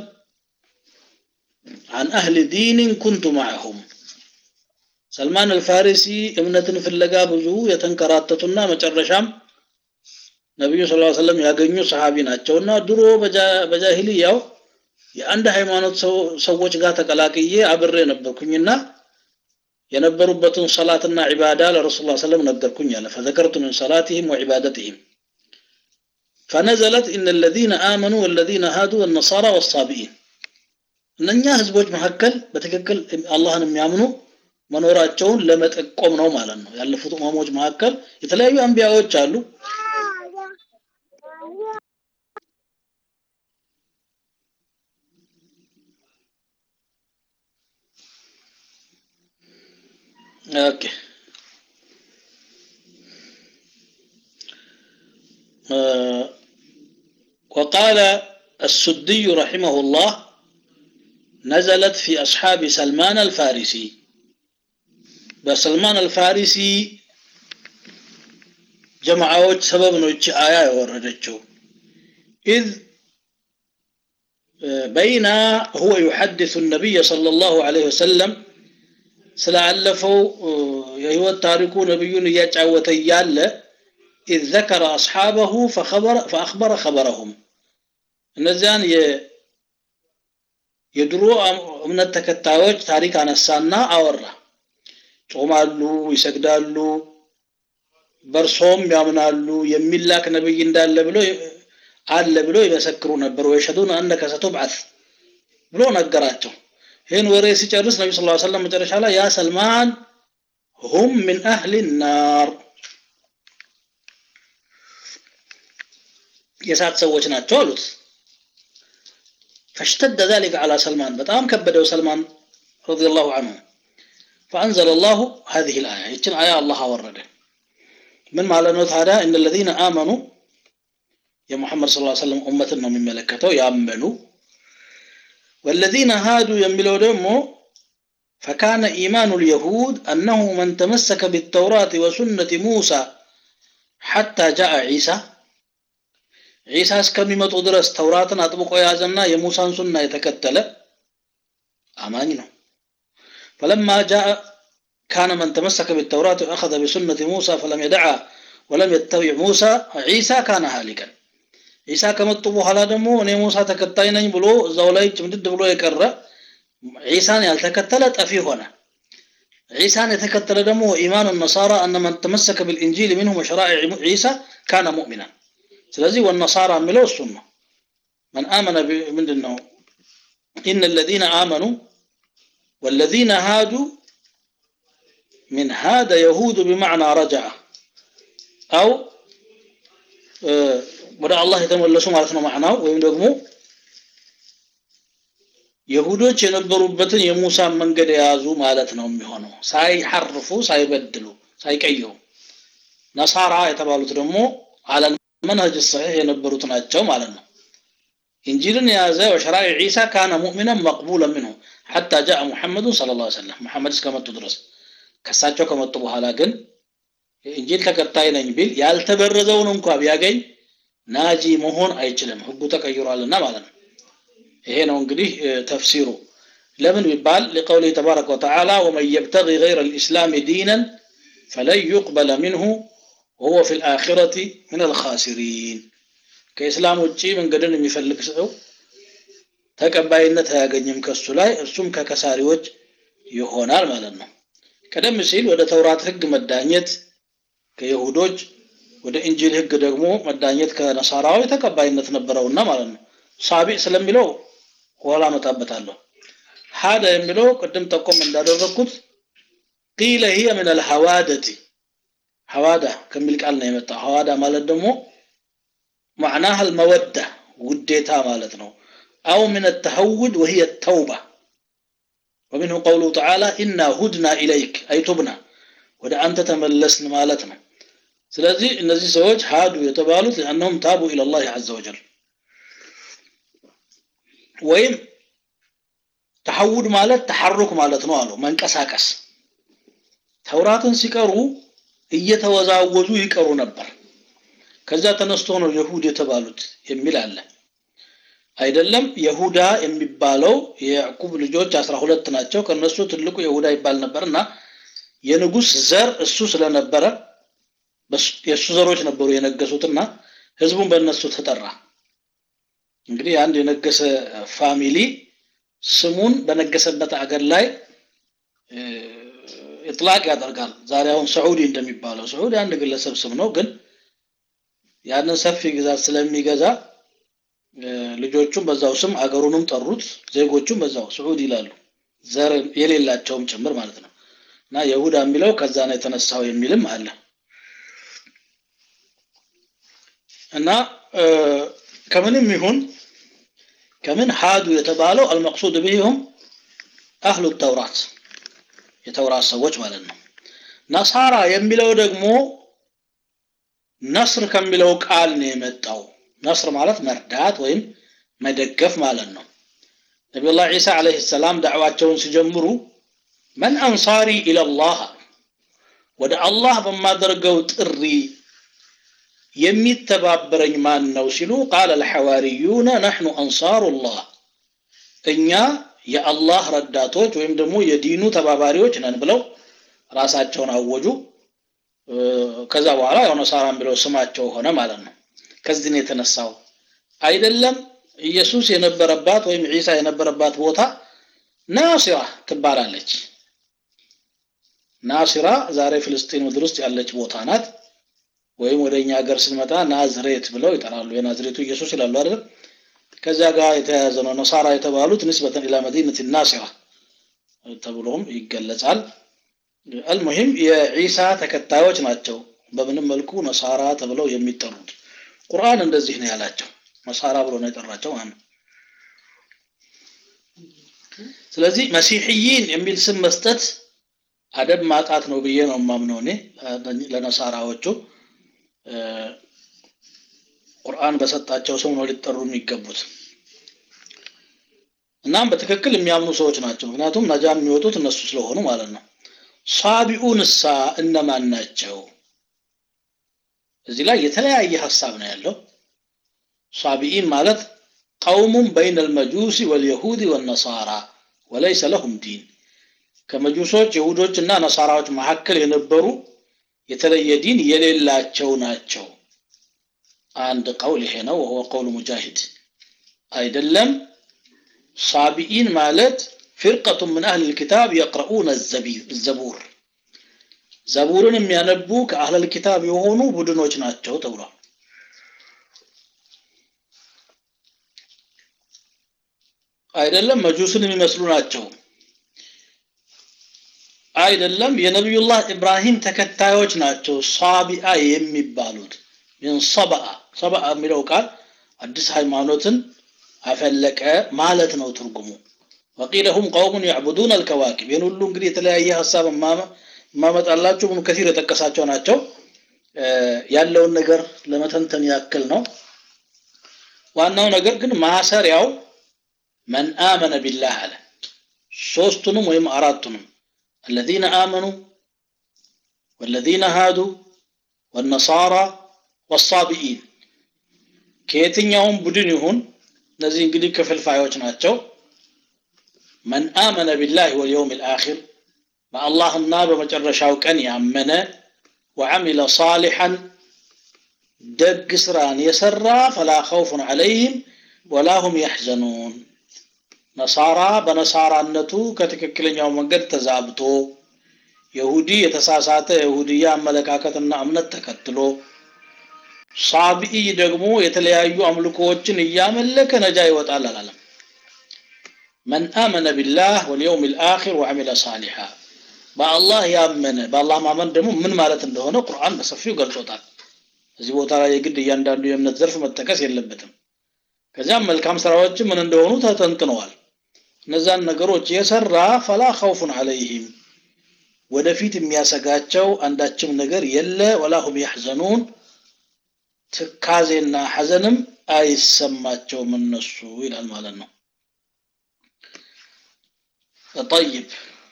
عن أهل دين كنت معهم سلمان الفارسي እምነትን ፍለጋ ብዙ የተንከራተቱና መጨረሻም ነቢዩ ስ ሰለም ያገኙ ሰሃቢ ናቸውና ድሮ በጃሂልያው የአንድ ሃይማኖት ሰዎች ጋር ተቀላቅዬ አብሬ ነበርኩኝና የነበሩበትን ሰላትና ዒባዳ ለረሱል ላ ሰለም ነገርኩኝ አለ ፈዘከርቱ ምን ሰላትህም ወዒባደትህም ፈነዘለት ኢነ ለዚነ አመኑ ወለዚነ ሃዱ ወነሳራ ወሳቢኢን እነኛ ህዝቦች መካከል በትክክል አላህን የሚያምኑ መኖራቸውን ለመጠቆም ነው ማለት ነው ያለፉት ኡማሞች መካከል የተለያዩ አንቢያዎች አሉ ኦኬ آه، وقال السدي رحمه الله نزلت في أصحاب سلمان الفارسي بسلمان الفارسي جماعات سبب نوتش آية وردتشو إذ آه، بين هو يحدث النبي صلى الله عليه وسلم ስላለፈው የህይወት ታሪኩ ነብዩን እያጫወተ እያለ إذ ذكر أصحابه فخبر فأخبر خبرهم እነዚያን የ- የድሮ እምነት ተከታዮች ታሪክ አነሳና አወራ ጾማሉ ይሰግዳሉ በእርሶም ያምናሉ የሚላክ ነብይ እንዳለ ብሎ አለ ብሎ ይመሰክሩ ነበር ወይሸዱን አነከ ሰቱብዓት ብሎ ነገራቸው ይህን ወሬ ሲጨርስ ነቢ ስ ሰለም መጨረሻ ላይ ያ ሰልማን ሁም ምን አህሊ ናር የእሳት ሰዎች ናቸው አሉት فاشتد ذلك على سلمان بتام كبدوا سلمان رضي الله عنه فأنزل الله هذه الآية يتن آية الله ورده من معلنوت هذا إن الذين آمنوا يا محمد صلى الله عليه وسلم أمتنا من ملكته يأمنوا والذين هادوا يملوا دمو فكان إيمان اليهود أنه من تمسك بالتوراة وسنة موسى حتى جاء عيسى عيسى እስከሚመጡ ድረስ ተውራትን አጥብቆ የያዘና የሙሳን ሱና የተከተለ አማኝ ነው فلما جاء كان من تمسك بالتوراة وأخذ بسنة موسى فلم يدعها ولم يتبع موسى عيسى كان هالكا عيسى ከመጡ በኋላ ደግሞ እኔ ሙሳ ተከታይ ነኝ ብሎ እዛው ላይ ጭምድድ ብሎ የቀረ ዒሳን ያልተከተለ ጠፊ ሆነ ዒሳን የተከተለ ደግሞ ኢማኑ ነሳራ አነ መን ተመሰከ ብልኢንጂል ሚንሁም ወሸራኢዕ ዒሳ ካነ ሙእሚና ስለዚህ ወነሳራ የሚለው እሱን ነው መን አመነ ምንድን ነው ኢነ ለዚነ አመኑ والذين هادوا من هاد يهود بمعنى رجع أو ወደ አላህ የተመለሱ ማለት ነው ማዕናው ወይም ደግሞ የሁዶች የነበሩበትን የሙሳን መንገድ የያዙ ማለት ነው የሚሆነው ሳይሐርፉ ሳይበድሉ ሳይቀይሩ ነሳራ የተባሉት ደግሞ አለል መንሀጅ ሰሒህ የነበሩት ናቸው ማለት ነው ኢንጂልን የያዘ ወሸራኢ ዒሳ ካነ ሙእሚናን መቅቡለ ምንሁ ሐታ ጃአ ሙሐመዱን ስለ ላ ሰለም ሙሐመድ እስከመጡ ድረስ ከሳቸው ከመጡ በኋላ ግን የኢንጂል ተከታይ ነኝ ቢል ያልተበረዘውን እንኳ ቢያገኝ ናጂ መሆን አይችልም ህጉ ተቀይሯልና ማለት ነው ይሄ ነው እንግዲህ ተፍሲሩ ለምን ቢባል لقوله تبارك وتعالى ومن يبتغي غير الإسلام دينا فلن يقبل منه وهو في الآخرة من الخاسرين ከኢስላም ውጪ መንገድን የሚፈልግ ሰው ተቀባይነት አያገኝም ከሱ ላይ እሱም ከከሳሪዎች ይሆናል ማለት ነው ቀደም ሲል ወደ ተውራት ህግ መዳኘት ከይሁዶች ወደ እንጂል ህግ ደግሞ መዳኘት ከነሳራዊ ተቀባይነት ነበረውና ማለት ነው ሳቢዕ ስለሚለው ኋላ መጣበታለሁ ሀደ የሚለው ቅድም ጠቆም እንዳደረግኩት ቂለ ሂየ ምን አልሐዋደቲ ሐዋዳ ከሚል ቃል ነው የመጣ ሐዋዳ ማለት ደግሞ معناها المودة وديتا مالتنا أو من التهود وهي التوبة ومنه قوله تعالى إنا هدنا إليك أي تبنا ودا أنت تملسن مالتنا ስለዚህ እነዚህ ሰዎች ሀዱ የተባሉት ለአነሁም ታቡ ኢለላህ አዘ ወጀል ወይም ተሐውድ ማለት ተሐሩክ ማለት ነው አሉ መንቀሳቀስ ተውራትን ሲቀሩ እየተወዛወዙ ይቀሩ ነበር ከዛ ተነስቶ ነው የሁድ የተባሉት የሚል አለ አይደለም የሁዳ የሚባለው የያዕቁብ ልጆች አስራ ሁለት ናቸው ከነሱ ትልቁ የሁዳ ይባል ነበር እና የንጉስ ዘር እሱ ስለነበረ የእሱ ዘሮች ነበሩ የነገሱትና ህዝቡን በእነሱ ተጠራ እንግዲህ አንድ የነገሰ ፋሚሊ ስሙን በነገሰበት አገር ላይ ኢጥላቅ ያደርጋል ዛሬ አሁን ሰዑዲ እንደሚባለው ሰዑዲ አንድ ግለሰብ ስም ነው ግን ያንን ሰፊ ግዛት ስለሚገዛ ልጆቹም በዛው ስም አገሩንም ጠሩት ዜጎቹም በዛው ስዑድ ይላሉ ዘር የሌላቸውም ጭምር ማለት ነው እና የሁዳ የሚለው ከዛ ነው የተነሳው የሚልም አለ እና ከምንም ይሁን ከምን ሀዱ የተባለው አልመቅሱድ ቢሁም አህሉ ተውራት የተውራት ሰዎች ማለት ነው ነሳራ የሚለው ደግሞ ነስር ከሚለው ቃል ነው የመጣው ነስር ማለት መርዳት ወይም መደገፍ ማለት ነው ነቢዩላህ ዒሳ ዓለይሂ ሰላም ዳዕዋቸውን ሲጀምሩ መን አንሳሪ ኢለላህ ወደ አላህ በማደርገው ጥሪ የሚተባበረኝ ማን ነው ሲሉ ቃለ አልሐዋርዩነ ነሕኑ አንሳሩላህ እኛ የአላህ ረዳቶች ወይም ደግሞ የዲኑ ተባባሪዎች ነን ብለው ራሳቸውን አወጁ ከዛ በኋላ ያው ነሳራ የሚለው ስማቸው ሆነ ማለት ነው ከዚህ ነው የተነሳው አይደለም ኢየሱስ የነበረባት ወይም ዒሳ የነበረባት ቦታ ናሲራ ትባላለች ናሲራ ዛሬ ፍልስጤን ምድር ውስጥ ያለች ቦታ ናት ወይም ወደ እኛ ሀገር ስንመጣ ናዝሬት ብለው ይጠራሉ የናዝሬቱ ኢየሱስ ይላሉ አይደል ከዚያ ጋር የተያያዘ ነው ነሳራ የተባሉት ንስበተን ኢላ መዲነት ናሲራ ተብሎም ይገለጻል አልሙሂም የዒሳ ተከታዮች ናቸው በምንም መልኩ ነሳራ ተብለው የሚጠሩት ቁርአን እንደዚህ ነው ያላቸው ነሳራ ብሎ ነው የጠራቸው ማለት ስለዚህ መሲሕይን የሚል ስም መስጠት አደብ ማጣት ነው ብዬ ነው የማምነው እኔ ለነሳራዎቹ ቁርአን በሰጣቸው ሰው ነው ሊጠሩ የሚገቡት እናም በትክክል የሚያምኑ ሰዎች ናቸው ምክንያቱም ነጃ የሚወጡት እነሱ ስለሆኑ ማለት ነው ሳቢኡን እሳ እነማን ናቸው እዚህ ላይ የተለያየ ሀሳብ ነው ያለው ሳቢኢን ማለት ቀውሙም በይነ ልመጁሲ ወልየሁድ ወነሳራ ወለይሰ ለሁም ዲን ከመጁሶች ይሁዶች እና ነሳራዎች መካከል የነበሩ የተለየ ዲን የሌላቸው ናቸው አንድ ቀውል ይሄ ነው ወሁወ ቀውሉ ሙጃሂድ አይደለም ሳቢኢን ማለት ፍርቀቱ ምን አህል ልኪታብ የቅረኡነ ዘቡር ዘቡርን የሚያነቡ ከአህለል ኪታብ የሆኑ ቡድኖች ናቸው ተብሏል አይደለም መጁስን የሚመስሉ ናቸው አይደለም የነቢዩላህ ኢብራሂም ተከታዮች ናቸው ሳቢአ የሚባሉት ምን ሰበአ ሰበአ የሚለው ቃል አዲስ ሃይማኖትን አፈለቀ ማለት ነው ትርጉሙ ወቂለ ሁም ቀውሙን ያዕቡዱን አልከዋኪብ ይህን ሁሉ እንግዲህ የተለያየ ሀሳብ ማመጣላችሁ ብኑ ከሲር የጠቀሳቸው ናቸው ያለውን ነገር ለመተንተን ያክል ነው ዋናው ነገር ግን ማሰሪያው መን አመነ ቢላህ አለ ሶስቱንም ወይም አራቱንም الذين آمنوا والذين هادوا والنصارى والصابئين ከየትኛውም ቡድን ይሁን እነዚህ እንግዲህ ክፍልፋዮች ናቸው መን አመነ ቢላህ ወልየውም ልአኪር በአላህና በመጨረሻው ቀን ያመነ ወዓሚለ ሳሊሐን ደግ ስራን የሰራ ፈላ ኸውፉን ዐለይህም ወላ ሁም ያሕዘኑን ነሳራ በነሳራነቱ ከትክክለኛው መንገድ ተዛብቶ የሁዲ የተሳሳተ የሁድያ አመለካከትና እምነት ተከትሎ ሳቢኢ ደግሞ የተለያዩ አምልኮዎችን እያመለከ ነጃ ይወጣል አላለም መን አመነ ቢላህ ወልየውም ልአኪር ወዓሚለ ሳሊሓ በአላህ ያመነ በአላህ ማመን ደግሞ ምን ማለት እንደሆነ ቁርአን በሰፊው ገልጾታል እዚህ ቦታ ላይ የግድ እያንዳንዱ የእምነት ዘርፍ መጠቀስ የለበትም ከዚያም መልካም ስራዎች ምን እንደሆኑ ተተንትነዋል እነዛን ነገሮች የሰራ ፈላ ኸውፉን ዐለይህም ወደፊት የሚያሰጋቸው አንዳችም ነገር የለ ወላሁም ያሕዘኑን ትካዜና ሐዘንም አይሰማቸውም እነሱ ይላል ማለት ነው ጠይብ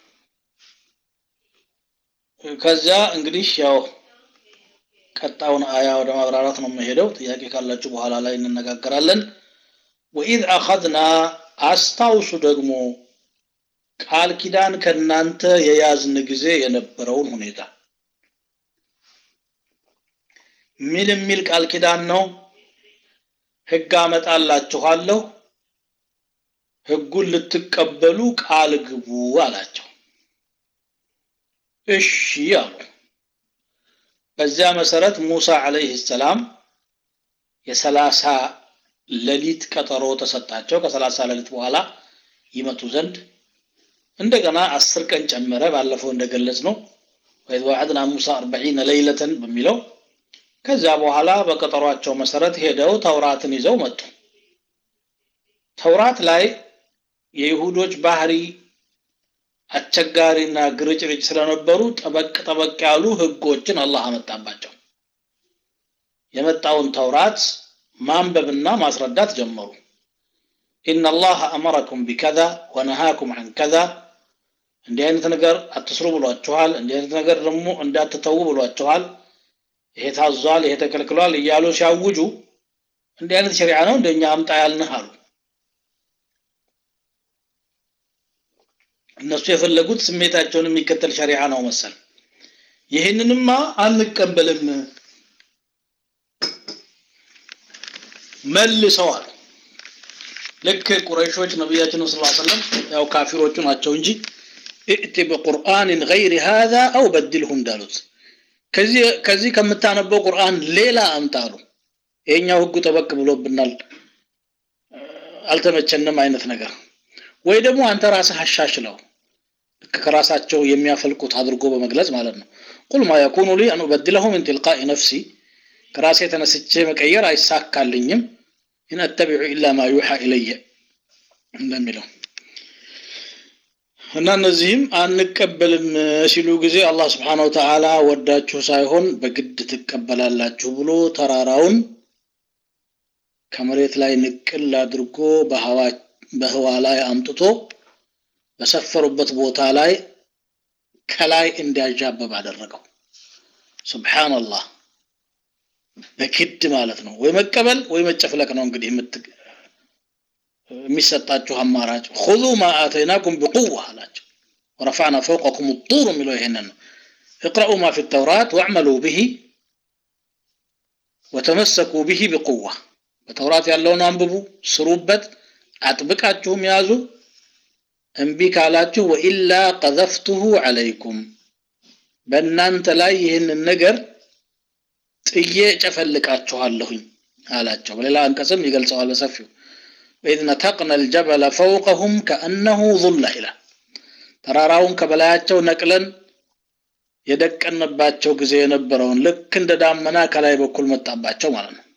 ከዚያ እንግዲህ ያው ቀጣውን አያ ወደ ማብራራት ነው የምሄደው ጥያቄ ካላችሁ በኋላ ላይ እንነጋገራለን ወኢዝ አኸድና አስታውሱ ደግሞ ቃል ኪዳን ከእናንተ የያዝን ጊዜ የነበረውን ሁኔታ ምን የሚል ቃል ኪዳን ነው ህግ አመጣላችኋለሁ ህጉን ልትቀበሉ ቃል ግቡ አላቸው እሺ አሉ በዚያ መሰረት ሙሳ አለይህ ሰላም የሰላሳ ሌሊት ቀጠሮ ተሰጣቸው ከሰላሳ ሌሊት በኋላ ይመጡ ዘንድ እንደገና አስር ቀን ጨመረ ባለፈው እንደገለጽ ነው ወይዝ ዋዕድና ሙሳ አርበዒነ ለይለተን በሚለው ከዚያ በኋላ በቀጠሯቸው መሰረት ሄደው ተውራትን ይዘው መጡ ተውራት ላይ የይሁዶች ባህሪ አስቸጋሪና ግርጭርጭ ስለነበሩ ጠበቅ ጠበቅ ያሉ ህጎችን አላህ አመጣባቸው የመጣውን ተውራት ማንበብና ማስረዳት ጀመሩ ኢነ አላህ አመረኩም ቢከዛ ወነሃኩም አን ከዛ እንዲህ አይነት ነገር አትስሩ ብሏችኋል እንዲህ አይነት ነገር ደግሞ እንዳትተዉ ብሏችኋል ይሄ ታዟል ይሄ ተከልክሏል እያሉ ሲያውጁ እንዲህ አይነት ሸሪዓ ነው እንደኛ አምጣ ያልንህ አሉ እነሱ የፈለጉት ስሜታቸውን የሚከተል ሸሪዓ ነው መሰል ይህንንማ አንቀበልም መልሰዋል ልክ ቁረይሾች ነቢያችን ስ ሰለም ያው ካፊሮቹ ናቸው እንጂ እእቲ ብቁርአንን ገይሪ ሃዛ አው በድልሁ እንዳሉት ከዚህ ከምታነበው ቁርአን ሌላ አምጣሉ ይሄኛው ህጉ ጠበቅ ብሎብናል አልተመቸንም አይነት ነገር ወይ ደግሞ አንተ ራስህ አሻሽለው ልክ ከራሳቸው የሚያፈልቁት አድርጎ በመግለጽ ማለት ነው ቁል ማ የኩኑ ሊ አን ኡበድለሁ ምን ትልቃኢ ነፍሲ ከራሴ ተነስቼ መቀየር አይሳካልኝም ኢን አተቢዑ ኢላ ማ ዩሓ ኢለየ እንደሚለው እና እነዚህም አንቀበልም ሲሉ ጊዜ አላህ ስብሓን ወተዓላ ወዳችሁ ሳይሆን በግድ ትቀበላላችሁ ብሎ ተራራውን ከመሬት ላይ ንቅል አድርጎ በህዋ ላይ አምጥቶ በሰፈሩበት ቦታ ላይ ከላይ እንዲያዣበብ አደረገው ስብሓንላህ በግድ ማለት ነው ወይ መቀበል ወይ መጨፍለቅ ነው እንግዲህ የሚሰጣችሁ አማራጭ ሁዙ ማ አተይናኩም ብቁዋ አላቸው ወረፋዕና ፈውቀኩም ጡር የሚለው ይሄንን ነው እቅረኡ ማ ፊ ተውራት ወዕመሉ ብሂ ወተመሰኩ ብሂ ብቁዋ በተውራት ያለውን አንብቡ ስሩበት አጥብቃችሁም ያዙ እምቢ ካላችሁ ወኢላ ቀዘፍቱሁ ዐለይኩም በእናንተ ላይ ይህንን ነገር ጥዬ ጨፈልቃችኋለሁኝ አላቸው በሌላ አንቀጽም ይገልጸዋል በሰፊው ወኢዝ ነተቅነ ልጀበለ ፈውቀሁም ከአነሁ ظላ ይላል ተራራውን ከበላያቸው ነቅለን የደቀንባቸው ጊዜ የነበረውን ልክ እንደ ዳመና ከላይ በኩል መጣባቸው ማለት ነው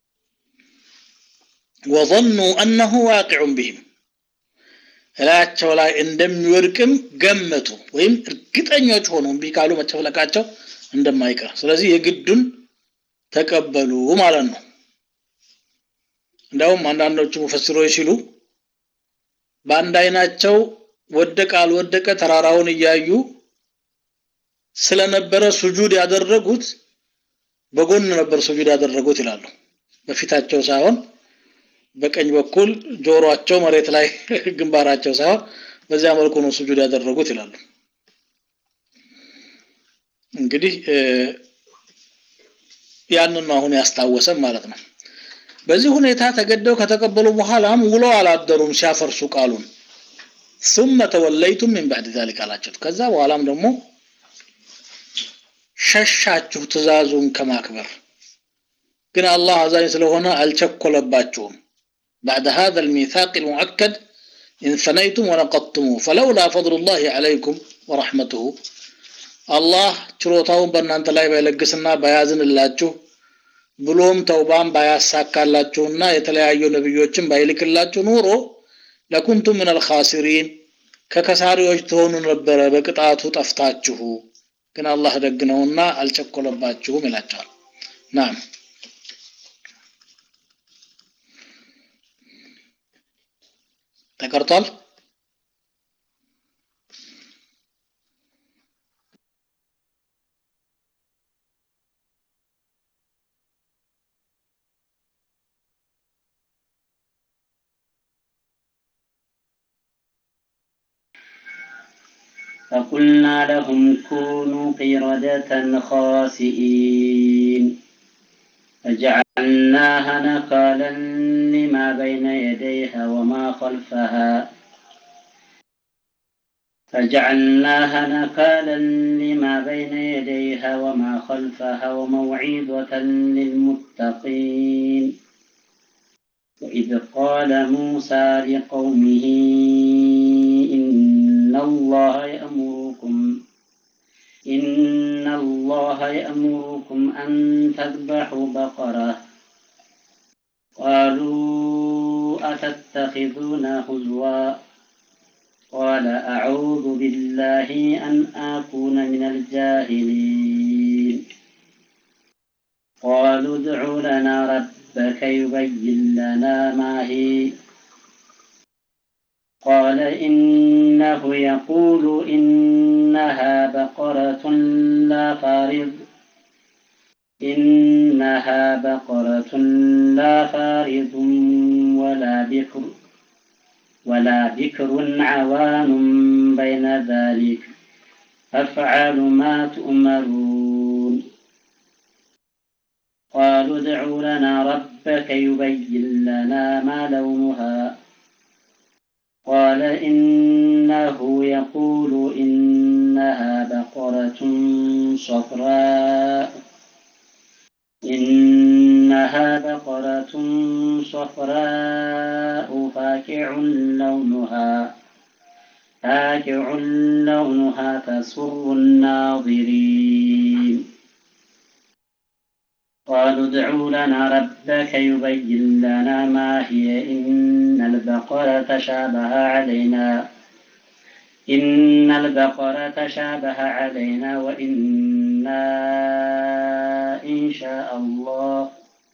ወظኑ አነሁ ዋቂዑን ቢህም እላያቸው ላይ እንደሚወድቅም ገመቱ ወይም እርግጠኞች ሆኑ እምቢ ካሉ መጨፍለቃቸው እንደማይቀር ስለዚህ የግዱን ተቀበሉ ማለት ነው እንዲያውም አንዳንዶቹ ሙፈስሮች ሲሉ በአንድ አይናቸው ወደቀ አልወደቀ ተራራውን እያዩ ስለነበረ ሱጁድ ያደረጉት በጎን ነበር ሱጁድ ያደረጉት ይላሉ በፊታቸው ሳይሆን በቀኝ በኩል ጆሮአቸው መሬት ላይ ግንባራቸው ሳይሆን በዚያ መልኩ ነው ሱጁድ ያደረጉት ይላሉ እንግዲህ ያንን ነው አሁን ያስታወሰም ማለት ነው በዚህ ሁኔታ ተገደው ከተቀበሉ በኋላም ውለው አላደሩም ሲያፈርሱ ቃሉን ثم ተወለይቱም ምን بعد ذلك አላቸው ከዛ በኋላም ደግሞ ሸሻችሁ ትእዛዙን ከማክበር ግን አላህ አዛኝ ስለሆነ አልቸኮለባችሁም بعد هذا الميثاق المؤكد إن ثنيتم ونقضتموه فلولا فضل الله عليكم ورحمته الله ችሮታውን በእናንተ ላይ ባይለግስና ባያዝንላችሁ ብሎም ተውባን ባያሳካላችሁና የተለያዩ ነብዮችን ባይልክላችሁ ኑሮ ለኩንቱም ምን አልኻሲሪን ከከሳሪዎች ትሆኑ ነበረ በቅጣቱ ጠፍታችሁ ግን አላህ ደግ ነውና አልቸኮለባችሁም ይላቸዋል ናም ተቀርቷል فقلنا لهم كونوا قردة خاسئين فجعلناها نكالا لما بين يديها وما خلفها فجعلناها نكالا لما بين يديها وما خلفها وموعظة للمتقين وإذ قال موسى لقومه إن الله يأمركم إن الله يأمركم أن تذبحوا بقرة قالوا أتتخذنا هزوا قال أعوذ بالله أن أكون من الجاهلين قالوا ادع لنا ربك يبين لنا ما هي قال إنه يقول إنها بقرة لا فارض إنها بقرة لا فارض ولا بكر ولا بكر عوان بين ذلك فافعل ما تؤمرون قالوا ادع لنا ربك يبين لنا ما لونها قال إنه يقول إنها بقرة صفراء إنها بقرة صفراء فاكع لونها فاكع لونها تسر الناظرين قالوا ادع لنا ربك يبين لنا ما هي إن البقرة شابه علينا إن البقرة شابه علينا وإنا إن شاء الله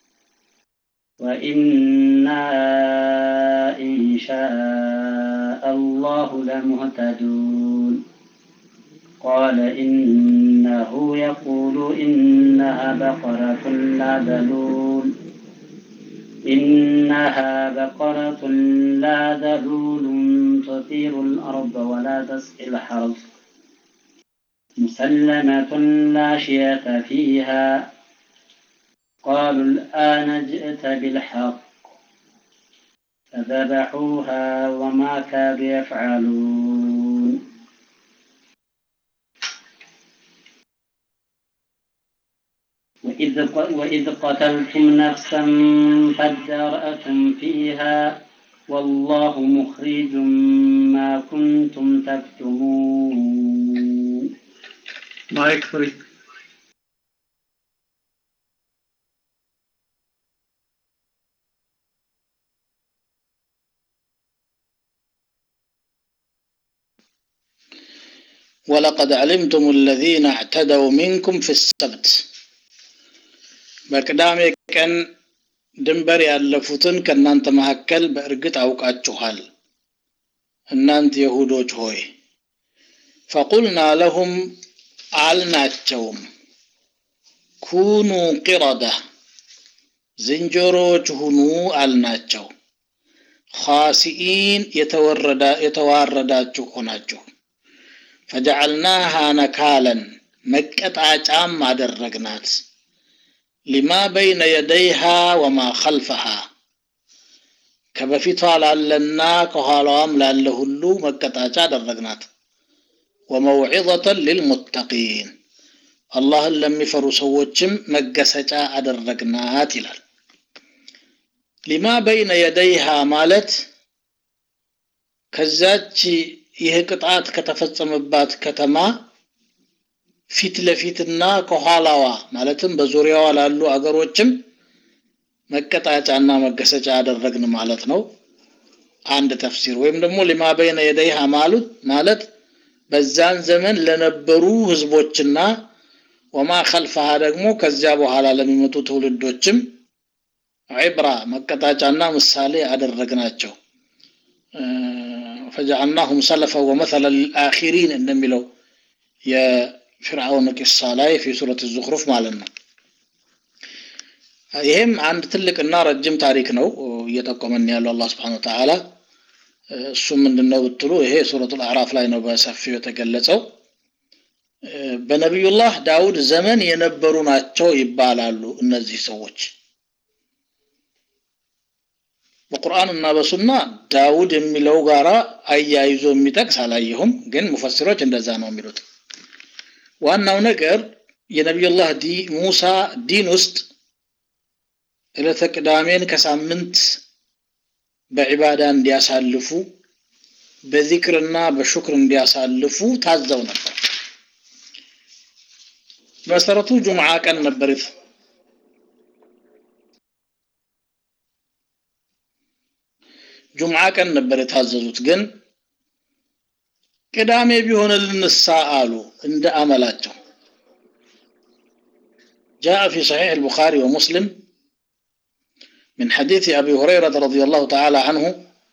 وإنا إن شاء الله لمهتدون قال إنه يقول إنها بقرة لا ذلول إنها بقرة لا ذلول تثير الأرض ولا تسقي الحرث مسلمة لا شية فيها قالوا الآن جئت بالحق فذبحوها وما كادوا يفعلون وإذ, وإذ قتلتم نفسا فادارأتم فيها والله مخرج ما كنتم تكتمون مايك فري ولقد علمتم الذين اعتدوا منكم في السبت በቅዳሜ ቀን ድንበር ያለፉትን ከእናንተ መካከል በእርግጥ አውቃችኋል እናንት የሁዶች ሆይ ፈቁልና ለሁም አልናቸውም ኩኑ ቂረዳ ዝንጀሮዎች ሁኑ አልናቸው ኻሲኢን የተዋረዳችሁ ሆናችሁ ፈጀዐልናሃ ነካለን መቀጣጫም አደረግናት ሊማ በይነ የደይሃ ወማ ኸልፈሃ ከበፊቷ ላለና ከኋላዋም ላለ ሁሉ መቀጣጫ አደረግናት ወመውዒዘተን ሊልሙተቂን አላህን ለሚፈሩ ሰዎችም መገሰጫ አደረግናት ይላል ሊማ በይነ የደይሃ ማለት ከዛች ይህ ቅጣት ከተፈጸመባት ከተማ ፊት ለፊትና ከኋላዋ ማለትም በዙሪያዋ ላሉ አገሮችም መቀጣጫና መገሰጫ አደረግን ማለት ነው አንድ ተፍሲር ወይም ደግሞ ሊማ በይነ የደይሃ ማሉት ማለት በዛን ዘመን ለነበሩ ህዝቦችና ወማ ከልፈሃ ደግሞ ከዚያ በኋላ ለሚመጡ ትውልዶችም ዒብራ መቀጣጫና ምሳሌ አደረግናቸው ፈጀዐልናሁም ሰለፈ ወመሰለ ልልአኺሪን እንደሚለው የፊርዓውን ቂሳ ላይ ፊ ሱረት ዙኽሩፍ ማለት ነው ይሄም አንድ ትልቅና ረጅም ታሪክ ነው እየጠቆመን ያለው አላህ ስብሓን ወተዓላ እሱ ምንድን ነው ብትሉ ይሄ ሱረቱ አዕራፍ ላይ ነው በሰፊው የተገለጸው በነቢዩላህ ዳውድ ዘመን የነበሩ ናቸው ይባላሉ እነዚህ ሰዎች በቁርአን እና በሱና ዳውድ የሚለው ጋራ አያይዞ የሚጠቅስ አላየሁም ግን ሙፈሲሮች እንደዛ ነው የሚሉት ዋናው ነገር የነቢዩላህ ሙሳ ዲን ውስጥ ዕለተ ቅዳሜን ከሳምንት በዒባዳ እንዲያሳልፉ በዚክርና በሹክር እንዲያሳልፉ ታዘው ነበር መሰረቱ ጁምዓ ቀን ነበር ጁምዓ ቀን ነበር የታዘዙት ግን ቅዳሜ ቢሆንልንሳ አሉ እንደ አመላቸው جاء في صحيح البخاري ومسلم من حديث أبي هريرة رضي الله تعالى عنه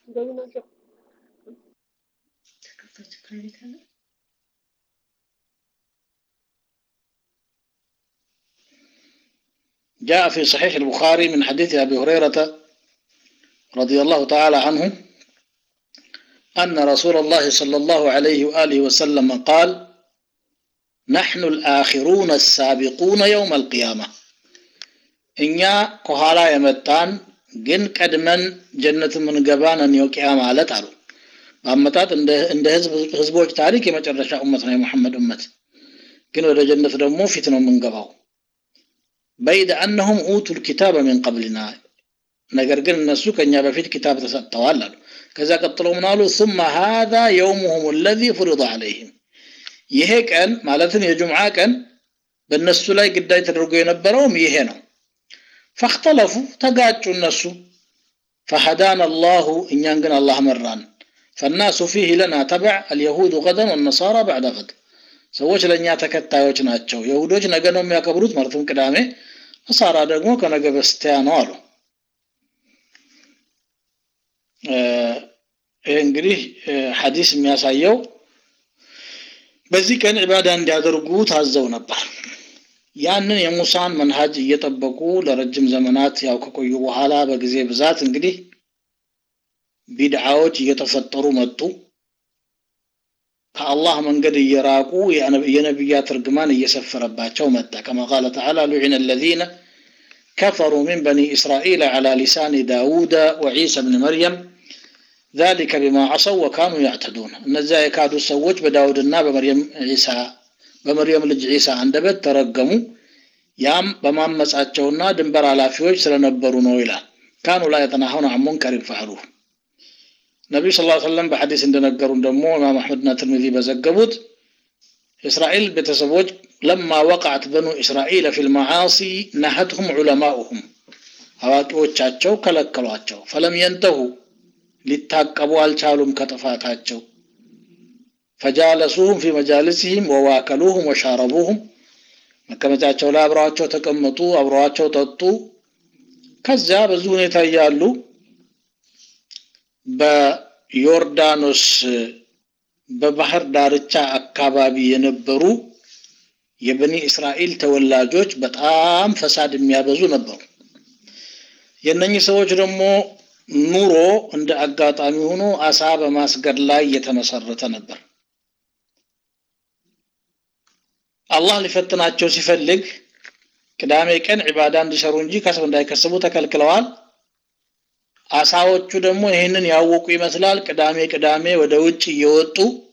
جاء في صحيح البخاري من حديث أبي هريرة رضي الله تعالى عنه أن رسول الله صلى الله عليه وآله وسلم قال نحن الآخرون السابقون يوم القيامة እኛ ከኋላ የመጣን ግን ቀድመን ጀነት የምንገባን እኔው ቂያ ማለት አሉ በአመጣጥ እንደ ህዝቦች ታሪክ የመጨረሻ ኡመት ነው የሙሐመድ ኡመት ግን ወደ ጀነት ደግሞ ፊት ነው የምንገባው በይድ አነሁም ኡቱ ልኪታበ ሚን ቀብልና ነገር ግን እነሱ ከእኛ በፊት ኪታብ ተሰጥተዋል አሉ ከዛ ቀጥሎ ምን አሉ ثم هذا يومهم الذي فرض عليهم ይሄ ቀን ማለትም የጁምዓ ቀን በእነሱ ላይ ግዳይ ተደርጎ የነበረውም ይሄ ነው ፈክተለፉ ተጋጩ እነሱ ፈሀዳን አላሁ እኛን ግን አላህ መራን ፈናሱ ፊህ ለና ተበዕ አልየሁድ ገደን ወነሳራ ባዕደ ገድ ሰዎች ለእኛ ተከታዮች ናቸው የሁዶች ነገ ነው የሚያከብሩት ማለትም ቅዳሜ ነሳራ ደግሞ ከነገ በስቲያ ነው አሉ ይህ እንግዲህ ሐዲስ የሚያሳየው በዚህ ቀን ዒባዳ እንዲያደርጉ ታዘው ነበር ያንን የሙሳን መንሃጅ እየጠበቁ ለረጅም ዘመናት ያው ከቆዩ በኋላ በጊዜ ብዛት እንግዲህ ቢድዓዎች እየተፈጠሩ መጡ ከአላህ መንገድ እየራቁ የነቢያት እርግማን እየሰፈረባቸው መጣ ከማ ቃለ ተዓላ ሉዒነ አለዚነ كفروا من بني إسرائيل على لسان داود وعيسى بن مريم ذلك بما عصوا وكانوا يعتدون እነዚያ የካዱ ሰዎች በዳውድና በመርየም ዒሳ በመርየም ልጅ ዒሳ አንደበት ተረገሙ ያም በማመጻቸውና ድንበር ኃላፊዎች ስለነበሩ ነው ይላል ካኑ ላ የተናሀውን አን ሙንከሪን ፈዕሉ ነቢዩ ስ ሰለም በሐዲስ እንደነገሩን ደግሞ ኢማም አሕመድና ትርሚዚ በዘገቡት የእስራኤል ቤተሰቦች ለማ ወቃዕት በኑ እስራኤል ፊ ልመዓሲ ነሀትሁም ዑለማኡሁም አዋቂዎቻቸው ከለከሏቸው ፈለም የንተሁ ሊታቀቡ አልቻሉም ከጥፋታቸው ፈጃለሱሁም ፊ መጃልስህም ወዋከሉሁም ወሻረቡሁም መቀመጫቸው ላይ አብረዋቸው ተቀመጡ አብረዋቸው ጠጡ ከዚያ በዚህ ሁኔታ እያሉ በዮርዳኖስ በባህር ዳርቻ አካባቢ የነበሩ የበኒ እስራኤል ተወላጆች በጣም ፈሳድ የሚያበዙ ነበሩ የእነኚህ ሰዎች ደግሞ ኑሮ እንደ አጋጣሚ ሆኖ አሳ በማስገድ ላይ የተመሰረተ ነበር አላህ ሊፈትናቸው ሲፈልግ ቅዳሜ ቀን ዒባዳ እንዲሰሩ እንጂ ከሰው እንዳይከስቡ ተከልክለዋል አሳዎቹ ደግሞ ይህንን ያወቁ ይመስላል ቅዳሜ ቅዳሜ ወደ ውጭ እየወጡ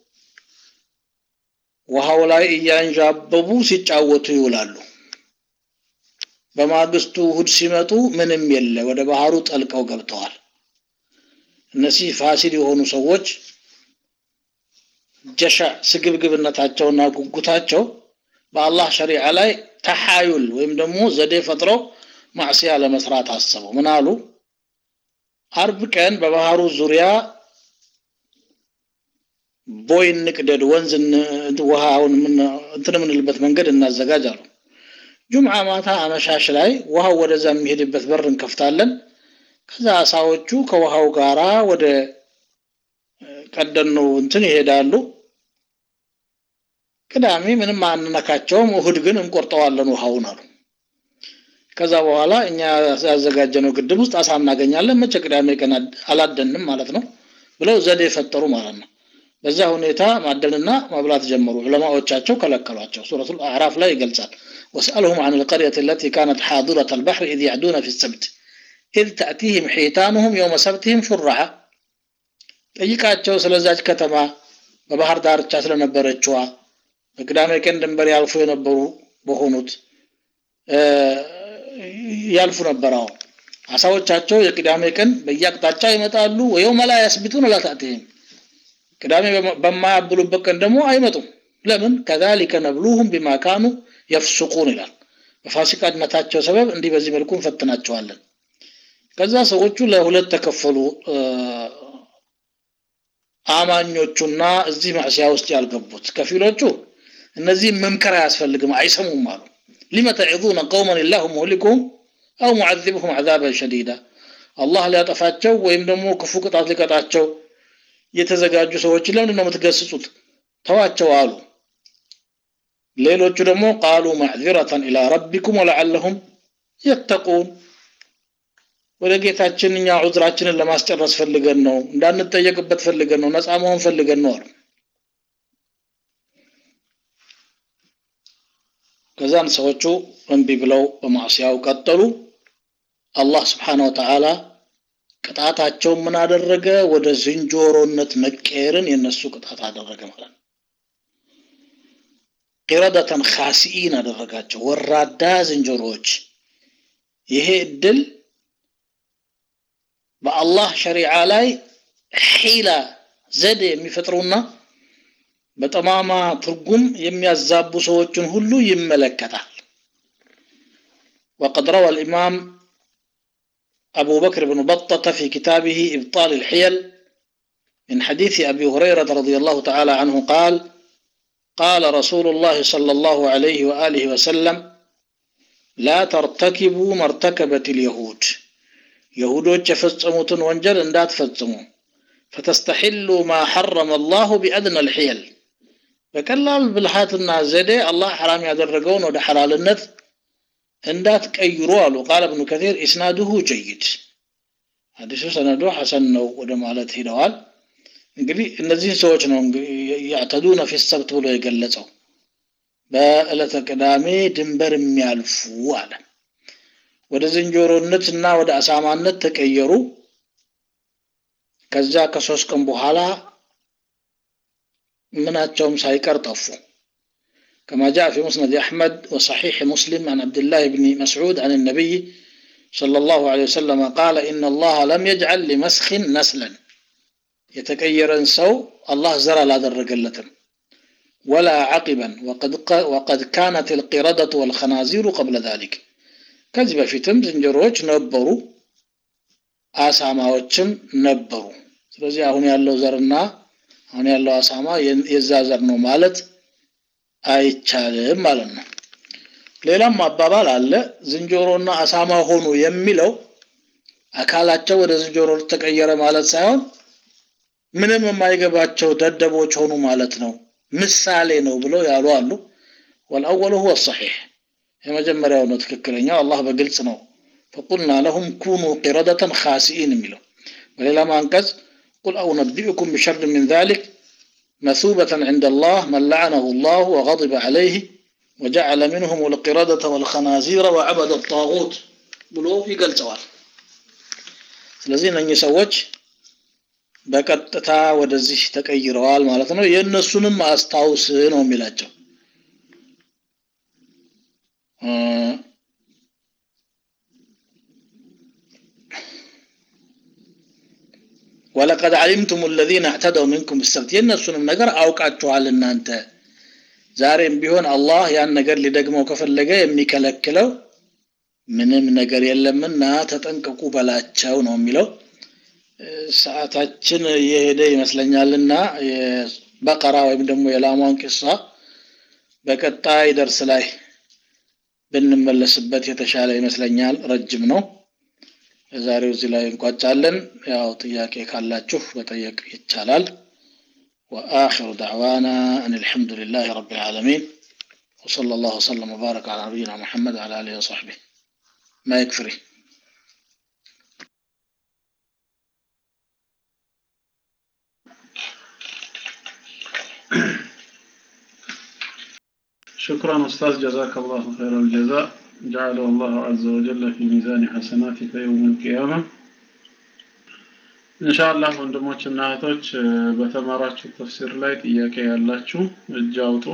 ውሃው ላይ እያንዣበቡ ሲጫወቱ ይውላሉ በማግስቱ እሁድ ሲመጡ ምንም የለ ወደ ባህሩ ጠልቀው ገብተዋል እነዚህ ፋሲል የሆኑ ሰዎች ጀሻ ስግብግብነታቸውና ጉጉታቸው በአላህ ሸሪዓ ላይ ተሓዩል ወይም ደግሞ ዘዴ ፈጥረው ማዕሲያ ለመስራት አሰቡ ምን አሉ አርብ ቀን በባህሩ ዙሪያ ቦይ እንቅደድ ወንዝ ውሃውን እንትን የምንልበት መንገድ እናዘጋጅ አሉ ጁምዓ ማታ አመሻሽ ላይ ውሃው ወደዛ የሚሄድበት በር እንከፍታለን ከዛ አሳዎቹ ከውሃው ጋራ ወደ ቀደነው እንትን ይሄዳሉ ቅዳሜ ምንም አንነካቸውም እሁድ ግን እንቆርጠዋለን ውሃውን አሉ ከዛ በኋላ እኛ ያዘጋጀነው ግድብ ውስጥ አሳ እናገኛለን መቼ ቅዳሜ ቀን አላደንም ማለት ነው ብለው ዘዴ የፈጠሩ ማለት ነው በዛ ሁኔታ ማደንና መብላት ጀመሩ ዑለማዎቻቸው ከለከሏቸው ሱረቱ አዕራፍ ላይ ይገልጻል واسألهم عن القرية التي كانت حاضرة البحر إذ يعدون في السبت إذ تأتيهم حيتانهم يوم سبتهم شرعا ጠይቃቸው ስለዛች ከተማ በባህር ዳርቻ ስለነበረችዋ በቅዳሜ ቀን ድንበር ያልፉ የነበሩ በሆኑት ያልፉ ነበረው አሳዎቻቸው የቅዳሜ ቀን በየአቅጣጫ ይመጣሉ ወየውመ ላ ያስቢቱን ላታእትህም ቅዳሜ በማያብሉበት ቀን ደግሞ አይመጡም ለምን ከዛሊከ ነብሉሁም ቢማ ካኑ የፍሱቁን ይላል በፋሲቃነታቸው ሰበብ እንዲህ በዚህ መልኩ እንፈትናቸዋለን ከዛ ሰዎቹ ለሁለት ተከፈሉ አማኞቹና እዚህ ማዕሲያ ውስጥ ያልገቡት ከፊሎቹ እነዚህ መምከር አያስፈልግም አይሰሙም አሉ ሊመ ተዒዙነ ቀውመን ላሁ ሙህሊኩሁም አው ሙዓዚብሁም ዓዛበን ሸዲዳ አላህ ሊያጠፋቸው ወይም ደግሞ ክፉ ቅጣት ሊቀጣቸው የተዘጋጁ ሰዎች ለምንድን ነው የምትገስጹት ተዋቸው አሉ ሌሎቹ ደግሞ ቃሉ ማዕዚረተን ኢላ ረቢኩም ወለዓለሁም የተቁን ወደ ጌታችን እኛ ዑዝራችንን ለማስጨረስ ፈልገን ነው እንዳንጠየቅበት ፈልገን ነው ነፃ መሆን ፈልገን ነው አሉ ከዛን ሰዎቹ እምቢ ብለው በማዕሲያው ቀጠሉ አላህ ስብሓን ወተዓላ ቅጣታቸው ምን አደረገ ወደ ዝንጀሮነት መቀየርን የነሱ ቅጣት አደረገ ማለት ነው ቂረደተን ካሲኢን አደረጋቸው ወራዳ ዝንጀሮዎች ይሄ እድል በአላህ ሸሪዓ ላይ ሒላ ዘዴ የሚፈጥሩና በጠማማ ትርጉም የሚያዛቡ ሰዎችን ሁሉ ይመለከታል وقد روى الإمام أبو بكر بن بطة في كتابه إبطال الحيل من حديث أبي هريرة رضي الله تعالى عنه قال قال رسول الله صلى الله عليه وآله وسلم لا ترتكبوا ما ارتكبت اليهود يهودوች የፈጸሙትን ወንጀል እንዳትፈጽሙ فتستحلوا ما حرم الله بأدنى الحيل በቀላል ብልሃትና ዘዴ አላህ ሐራም ያደረገውን ወደ ሐላልነት እንዳትቀይሩ አሉ ቃል እብኑ ከቲር ኢስናዱሁ ጀይድ ሐዲሱ ሰነዱ ሐሰን ነው ወደ ማለት ሂደዋል እንግዲህ እነዚህን ሰዎች ነው ያዕተዱነ ፊ ሰብት ብሎ የገለጸው በዕለተ ቅዳሜ ድንበር የሚያልፉ አለ ወደ ዝንጀሮነት እና ወደ አሳማነት ተቀየሩ ከዛ ከሶስት ቀን በኋላ ምናቸውም ሳይቀር ጠፉ كما جاء في مسند أحمد وصحيح مسلم عن عبد الله بن مسعود عن النبي صلى الله عليه وسلم قال إن الله لم يجعل لمسخ نسلا يتكير سو الله زرى لا درجلتم ولا عقبا وقد وقد كانت القردة والخنازير قبل ذلك كذب في تم زنجروች ነበሩ አሳማዎችም ነበሩ ስለዚህ አሁን ያለው ዘርና አሁን ያለው አሳማ የዛ ዘር ነው ማለት አይቻልም ማለት ነው ሌላም አባባል አለ ዝንጀሮና አሳማ ሆኑ የሚለው አካላቸው ወደ ዝንጀሮ ተቀየረ ማለት ሳይሆን ምንም የማይገባቸው ደደቦች ሆኑ ማለት ነው ምሳሌ ነው ብለው ያሉ አሉ ወልአወሉ ሁወ ሰሒሕ የመጀመሪያው ነው ትክክለኛው አላህ በግልጽ ነው ፈቁልና ለሁም ኩኑ ቂረደተን ካሲኢን የሚለው በሌላ አንቀጽ ቁል አውነቢኡኩም ቢሸር ምን ذلك مثوبة عند الله من لعنه الله وغضب عليه وجعل منهم القردة والخنازير وعبد الطاغوت ብሎ ይገልጸዋል ስለዚህ እነኚህ ሰዎች በቀጥታ ወደዚህ ተቀይረዋል ማለት ነው የእነሱንም አስታውስ ነው የሚላቸው ወለቀድ አሊምቱም الذين اعتدوا منكم بالسبت የእነሱንም ነገር አውቃችኋል እናንተ ዛሬም ቢሆን አላህ ያን ነገር ሊደግመው ከፈለገ የሚከለክለው ምንም ነገር የለምና ተጠንቀቁ በላቸው ነው የሚለው ሰዓታችን እየሄደ ይመስለኛልና በቀራ ወይም ደግሞ የላሟን ቂሳ በቀጣይ ደርስ ላይ ብንመለስበት የተሻለ ይመስለኛል ረጅም ነው የዛሬው እዚህ ላይ እንቋጫለን ያው ጥያቄ ካላችሁ መጠየቅ ይቻላል وآخر دعوانا أن الحمد لله رب العالمين وصلى الله وسلم وبارك على نبينا محمد وعلى آله وصحبه ما يكفري شكرا أستاذ جزاك الله خير الجزاء جعله الله عز وجل في ميزان حسناتك يوم القيامة ኢንሻአላህ ወንድሞችና እህቶች በተማራችሁ ተፍሲር ላይ ጥያቄ ያላችሁ እጅ አውጡ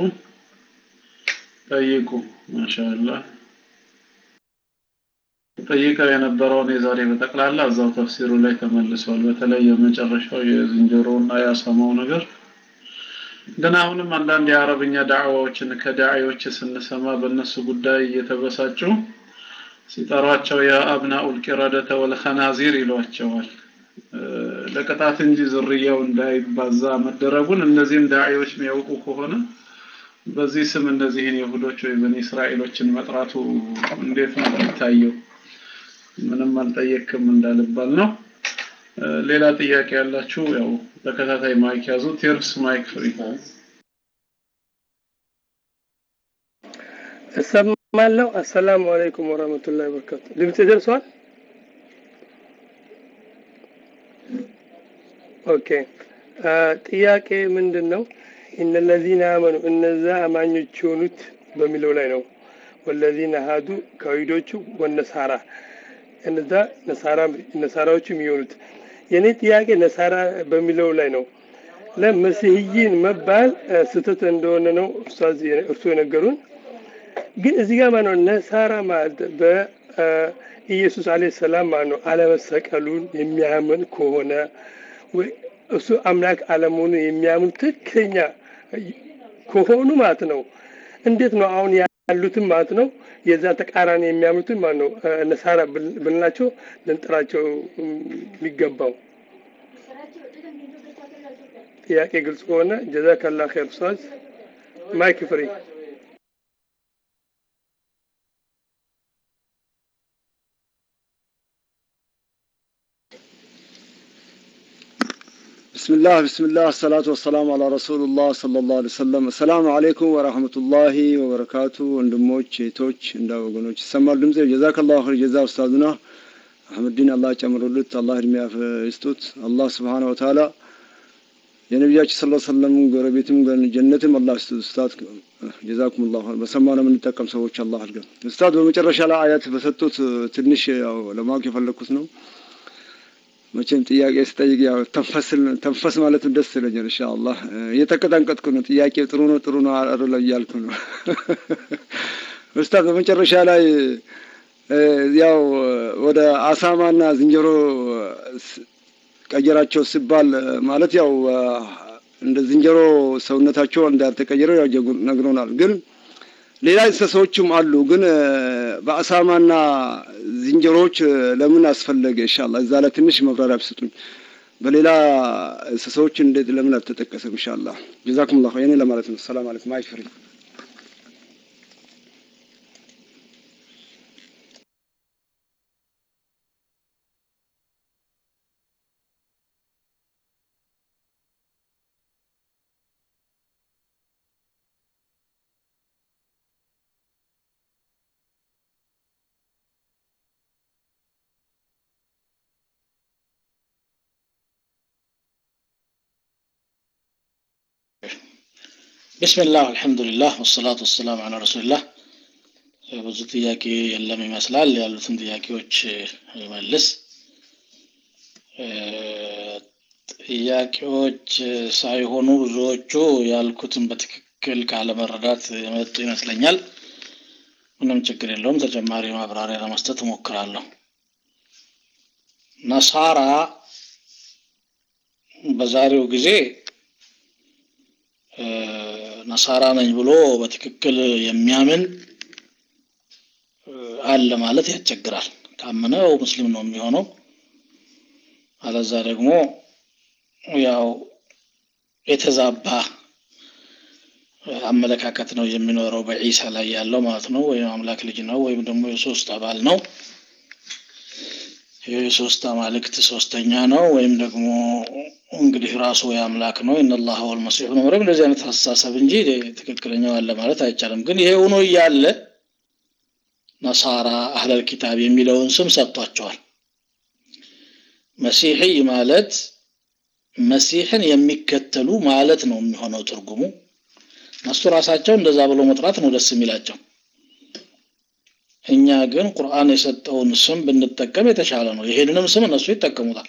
ጠይቁ ማሻአላህ ጠይቀው የነበረውን የዛሬ በጠቅላላ እዛው ተፍሲሩ ላይ ተመልሷል በተለይ የመጨረሻው የዝንጀሮና የአሳማው ነገር ግን አሁንም አንዳንድ የአረብኛ ዳዕዋዎችን ከዳዒዎች ስንሰማ በእነሱ ጉዳይ እየተበሳጩ ሲጠሯቸው የአብናኡል ቂረደተ ወልኸናዚር ይሏቸዋል ለቅጣት እንጂ ዝርያው እንዳይባዛ መደረጉን እነዚህም ዳዒዎች የሚያውቁ ከሆነ በዚህ ስም እነዚህን ይሁዶች ወይ በኒ እስራኤሎችን መጥራቱ እንዴት ነው የሚታየው? ምንም አልጠየቅም እንዳልባል ነው። ሌላ ጥያቄ ያላችሁ ያው ተከታታይ ማይክ ያዙ። ቴርስ ማይክ ፍሪ። እሰማለሁ። አሰላሙ አለይኩም ወራህመቱላሂ ወበረካቱ። ድምጽ ደርሷል? ኦኬ። ጥያቄ ምንድን ነው? እነለዚነ አመኑ እነዛ አማኞች የሆኑት በሚለው ላይ ነው። ወለዚነ ሀዱ ከይሁዶቹ ወነሳራ እነዛ ነሳራ ነሳራዎችም የሆኑት የኔ ጥያቄ ነሳራ በሚለው ላይ ነው። ለመሲህይን መባል ስህተት እንደሆነ ነው ኡስታዝ እርሱ የነገሩን። ግን እዚህ ጋር ማነው ነሳራ ማለት በኢየሱስ አለይሂ ሰላም ማነው አለመሰቀሉን የሚያምን ከሆነ ወይ እሱ አምላክ አለመሆኑን የሚያምን ትክክለኛ ከሆኑ ማለት ነው። እንዴት ነው አሁን ያሉትም ማለት ነው የዛ ተቃራኒ የሚያምኑትን ማለት ነው ነሳራ ብንላቸው ልንጠራቸው የሚገባው? ጥያቄ ግልጽ ከሆነ ጀዛከላ ኸይር ኡስታዝ። ማይክ ፍሪ። بسم الله بسم الله الصلاة والسلام على رسول الله صلى الله عليه وسلم السلام عليكم ورحمة الله وبركاته ወንድሞች እህቶች እንዳ ወገኖች ይሰማል ድምጽ ጀዛከላሁ ኸይር ጀዛ ኡስታዝና አህመድዲን አላህ ጨምሮልት አላህ እድሜ ይስጡት አላህ ስብሓነ ወተዓላ የነቢያችን ስለ ሰለም ጎረቤትም ጀነትም አላህ ይስጡት ኡስታዝ ጀዛኩም ላሁ በሰማነው የምንጠቀም ሰዎች አላህ አድርገን ኡስታዝ በመጨረሻ ላይ አያት በሰጡት ትንሽ ያው ለማወቅ የፈለግኩት ነው መቼም ጥያቄ ስጠይቅ ያው ተንፈስል ተንፈስ ማለትም ደስ ይለኛል። ኢንሻአላህ እየተቀጠንቀጥኩ ነው። ጥያቄ ጥሩ ነው ጥሩ ነው አይደለም እያልኩ ነው። ኡስታዝ በመጨረሻ ላይ ያው ወደ አሳማና ዝንጀሮ ቀየራቸው ሲባል ማለት ያው እንደ ዝንጀሮ ሰውነታቸው እንዳልተቀየረ ያው ነግሮናል። ግን ሌላ እንስሳዎችም አሉ። ግን በአሳማና ዝንጀሮዎች ለምን አስፈለገ? ኢንሻአላህ እዛ ላይ ትንሽ መብራሪያ ብስጡኝ። በሌላ እንስሳዎች እንዴት ለምን አልተጠቀሰም? ኢንሻአላህ ጀዛኩሙላሁ የኔ ለማለት ነው። ሰላም አለይኩም ማይክ ፍሪ ቢስሚላህ አልሐምዱሊላህ ወሰላቱ ወሰላም አላ ረሱሊላህ ብዙ ጥያቄ የለም ይመስላል ያሉትን ጥያቄዎች መልስ ጥያቄዎች ሳይሆኑ ብዙዎቹ ያልኩትን በትክክል ካለመረዳት የመጡ ይመስለኛል ምንም ችግር የለውም ተጨማሪ ማብራሪያ ለመስጠት እሞክራለሁ ነሳራ በዛሬው ጊዜ ነሳራ ነኝ ብሎ በትክክል የሚያምን አለ ማለት ያስቸግራል። ካመነው ሙስሊም ነው የሚሆነው። አለዛ ደግሞ ያው የተዛባ አመለካከት ነው የሚኖረው በዒሳ ላይ ያለው ማለት ነው። ወይም አምላክ ልጅ ነው ወይም ደግሞ የሶስት አባል ነው የሶስት አማልክት ሶስተኛ ነው ወይም ደግሞ እንግዲህ ራሱ የአምላክ ነው ኢነላህ ወልመሲሑ ነው መረም እንደዚህ አይነት አስተሳሰብ እንጂ ትክክለኛው አለ ማለት አይቻልም። ግን ይሄ ሆኖ እያለ ነሳራ አህለል ኪታብ የሚለውን ስም ሰጥቷቸዋል። መሲሕይ ማለት መሲሕን የሚከተሉ ማለት ነው የሚሆነው ትርጉሙ። እነሱ ራሳቸው እንደዛ ብሎ መጥራት ነው ደስ የሚላቸው። እኛ ግን ቁርአን የሰጠውን ስም ብንጠቀም የተሻለ ነው። ይሄንንም ስም እነሱ ይጠቀሙታል።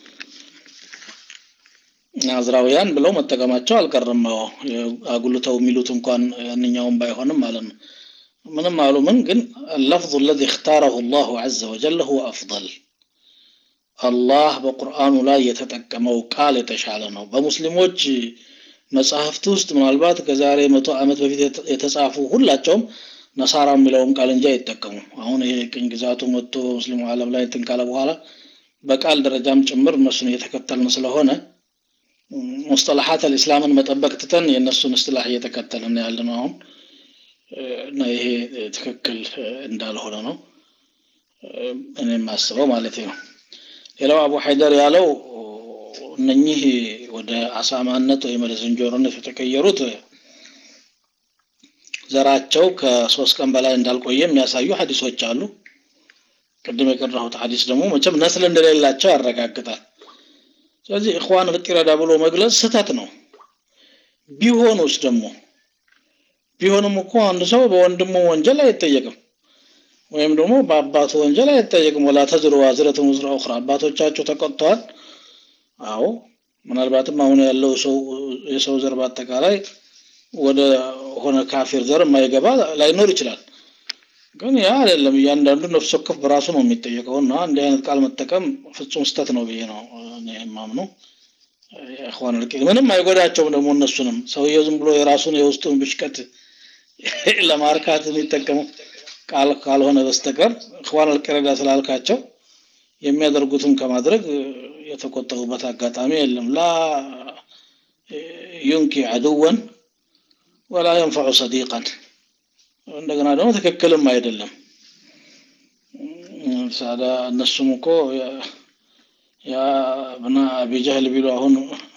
ናዝራውያን ብለው መጠቀማቸው አልቀርም። አጉልተው የሚሉት እንኳን ያንኛውም ባይሆንም ማለት ነው። ምንም አሉ ምን ግን ለፍظ الذي اختاره الله عز وجل هو أفضل አላህ በቁርአኑ ላይ የተጠቀመው ቃል የተሻለ ነው። በሙስሊሞች መጽሐፍት ውስጥ ምናልባት ከዛሬ መቶ ዓመት በፊት የተጻፉ ሁላቸውም ነሳራ የሚለውን ቃል እንጂ አይጠቀሙም። አሁን ይሄ ቅኝ ግዛቱ መጥቶ ሙስሊሙ ዓለም ላይ እንትን ካለ በኋላ በቃል ደረጃም ጭምር እነሱን እየተከተልን ስለሆነ ሙስጠላሓት አልእስላምን መጠበቅ ትተን የእነሱን እስትላህ እየተከተልን ያለ ነው አሁን እና ይሄ ትክክል እንዳልሆነ ነው እኔ የማስበው ማለት ነው ሌላው አቡ ሐይደር ያለው እነኚህ ወደ አሳማነት ወይም ወደ ዝንጀሮነት የተቀየሩት ዘራቸው ከሶስት ቀን በላይ እንዳልቆየ የሚያሳዩ ሀዲሶች አሉ ቅድም የቀራሁት ሀዲስ ደግሞ መቼም ነስል እንደሌላቸው ያረጋግጣል ስለዚህ እኽዋን ልጢረዳ ብሎ መግለጽ ስህተት ነው ቢሆኑስ ደግሞ ቢሆንም እኮ አንድ ሰው በወንድሙ ወንጀል አይጠየቅም ወይም ደግሞ በአባቱ ወንጀል አይጠየቅም ወላ ተዝሩ ዋዝረትን ውዝራ ኡኽራ አባቶቻቸው ተቆጥተዋል አዎ ምናልባትም አሁን ያለው ሰው የሰው ዘር በአጠቃላይ ወደ ሆነ ካፊር ዘር የማይገባ ላይኖር ይችላል ግን ያ አይደለም እያንዳንዱ ነፍስ ወከፍ በራሱ ነው የሚጠየቀው እና እንዲህ አይነት ቃል መጠቀም ፍጹም ስተት ነው ብዬ ነው የማምነው እኽዋን ልቅ ምንም አይጎዳቸውም ደግሞ እነሱንም ሰውየው ዝም ብሎ የራሱን የውስጡን ብሽቀት ለማርካት የሚጠቀመው ቃል ካልሆነ በስተቀር እኽዋን አልቀረዳ ስላልካቸው የሚያደርጉትም ከማድረግ የተቆጠቡበት አጋጣሚ የለም ላ ዩንኪ አድወን ወላ የንፈዑ ሰዲቀን እንደገና ደግሞ ትክክልም አይደለም ሳዳ እነሱም እኮ ያ ብና አቢ ጀህል ቢሉ አሁን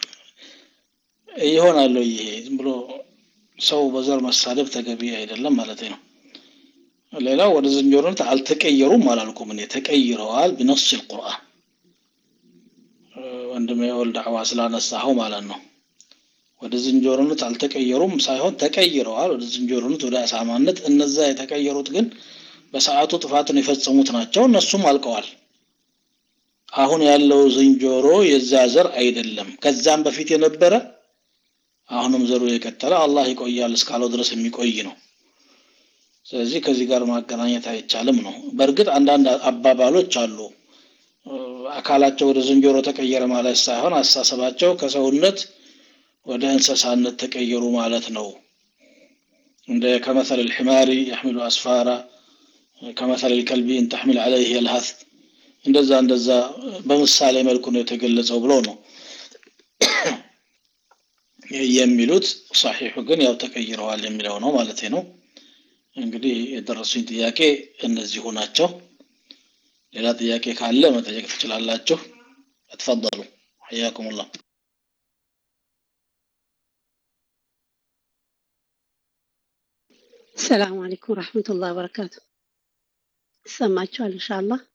ይሆናሉ ይሄ ዝም ብሎ ሰው በዘር መሳደብ ተገቢ አይደለም ማለት ነው ሌላው ወደ ዝንጀሮነት አልተቀየሩም አላልኩም እኔ ተቀይረዋል ቢነስ ልቁርአን ወንድም የወል ዳዕዋ ስላነሳኸው ማለት ነው ወደ ዝንጀሮነት አልተቀየሩም ሳይሆን ተቀይረዋል ወደ ዝንጀሮነት ወደ አሳማነት እነዛ የተቀየሩት ግን በሰዓቱ ጥፋትን የፈጸሙት ናቸው እነሱም አልቀዋል አሁን ያለው ዝንጀሮ የዛ ዘር አይደለም ከዛም በፊት የነበረ አሁንም ዘሩ የቀጠለ አላህ ይቆያል እስካለው ድረስ የሚቆይ ነው ስለዚህ ከዚህ ጋር ማገናኘት አይቻልም ነው በእርግጥ አንዳንድ አባባሎች አሉ አካላቸው ወደ ዝንጀሮ ተቀየረ ማለት ሳይሆን አስተሳሰባቸው ከሰውነት ወደ እንስሳነት ተቀየሩ ማለት ነው እንደ ከመሰል الحمار يحمل أسفارا ከመሰል الكلب إن تحمل عليه يلهث እንደዛ እንደዛ በምሳሌ መልኩ ነው የተገለጸው ብሎ ነው የሚሉት ሰሒሑ ግን ያው ተቀይረዋል የሚለው ነው ማለት ነው እንግዲህ የደረሱኝ ጥያቄ እነዚሁ ናቸው ሌላ ጥያቄ ካለ መጠየቅ ትችላላችሁ اتفضሉ حياكم الله السلام عليكم ورحمة الله وبركاته سمعتوا إن شاء الله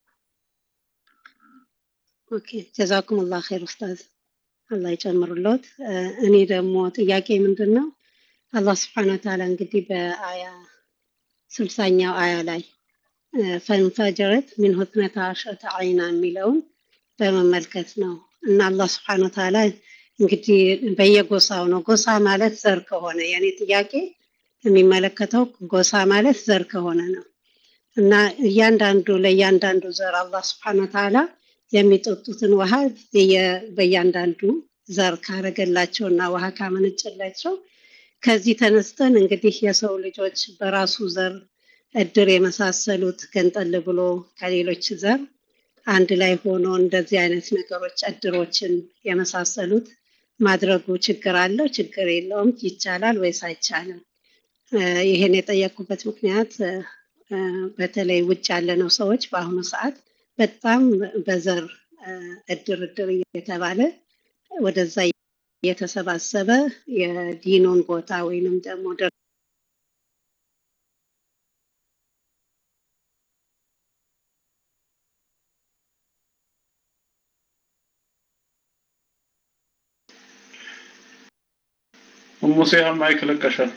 ኦኬ ጀዛኩም ላ ኸይር ኡስታዝ አላህ ይጨምሩለት እኔ ደግሞ ጥያቄ ምንድን ነው አላህ ስብሓን ወተዓላ እንግዲህ በአያ ስልሳኛው አያ ላይ ፈንፈጀረት ሚን ሁትነታ አሸተ አይና የሚለውን በመመልከት ነው እና አላህ ስብሓን ወተዓላ እንግዲህ በየጎሳው ነው ጎሳ ማለት ዘር ከሆነ የኔ ጥያቄ የሚመለከተው ጎሳ ማለት ዘር ከሆነ ነው እና እያንዳንዱ ለእያንዳንዱ ዘር አላህ ስብሓን ወተዓላ የሚጠጡትን ውሃ በእያንዳንዱ ዘር ካረገላቸው እና ውሃ ካመነጨላቸው ከዚህ ተነስተን እንግዲህ የሰው ልጆች በራሱ ዘር እድር የመሳሰሉት ገንጠል ብሎ ከሌሎች ዘር አንድ ላይ ሆኖ እንደዚህ አይነት ነገሮች እድሮችን የመሳሰሉት ማድረጉ ችግር አለው ችግር የለውም ይቻላል ወይስ አይቻልም ይሄን የጠየቁበት ምክንያት በተለይ ውጭ ያለነው ሰዎች በአሁኑ ሰዓት በጣም በዘር እድር እድር እየተባለ ወደዛ የተሰባሰበ የዲኑን ቦታ ወይንም ደግሞ ሙሴ ማይክ ለቀሻል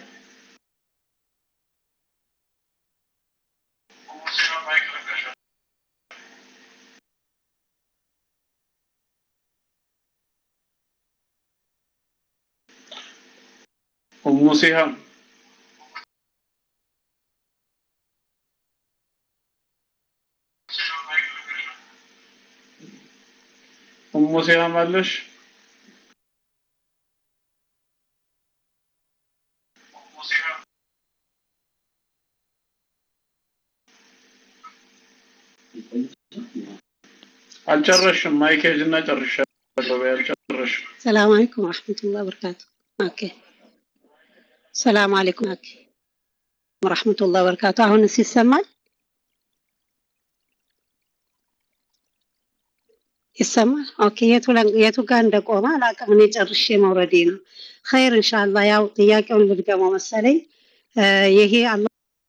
ኡሙ ሲሃም ኡሙ ሲሃም አለሽ አልጨረሽም። ማይኬጅ እና ጨርሻለሁ። ያልጨረሽም ሰላም አለይኩም ወረሕመቱላህ በረካቱ። ኦኬ ሰላም አለይኩም ኦኬ ወረሕመቱላህ በረካቱ። አሁንስ ይሰማል? ይሰማል? ኦኬ የቱ ለ- የቱ ጋር እንደቆመ አላውቅም። እኔ ጨርሼ መውረዴ ነው። ኸይር ኢንሻአላህ። ያው ጥያቄውን ልድገመው መሰለኝ። እ፣ ይሄ አላህ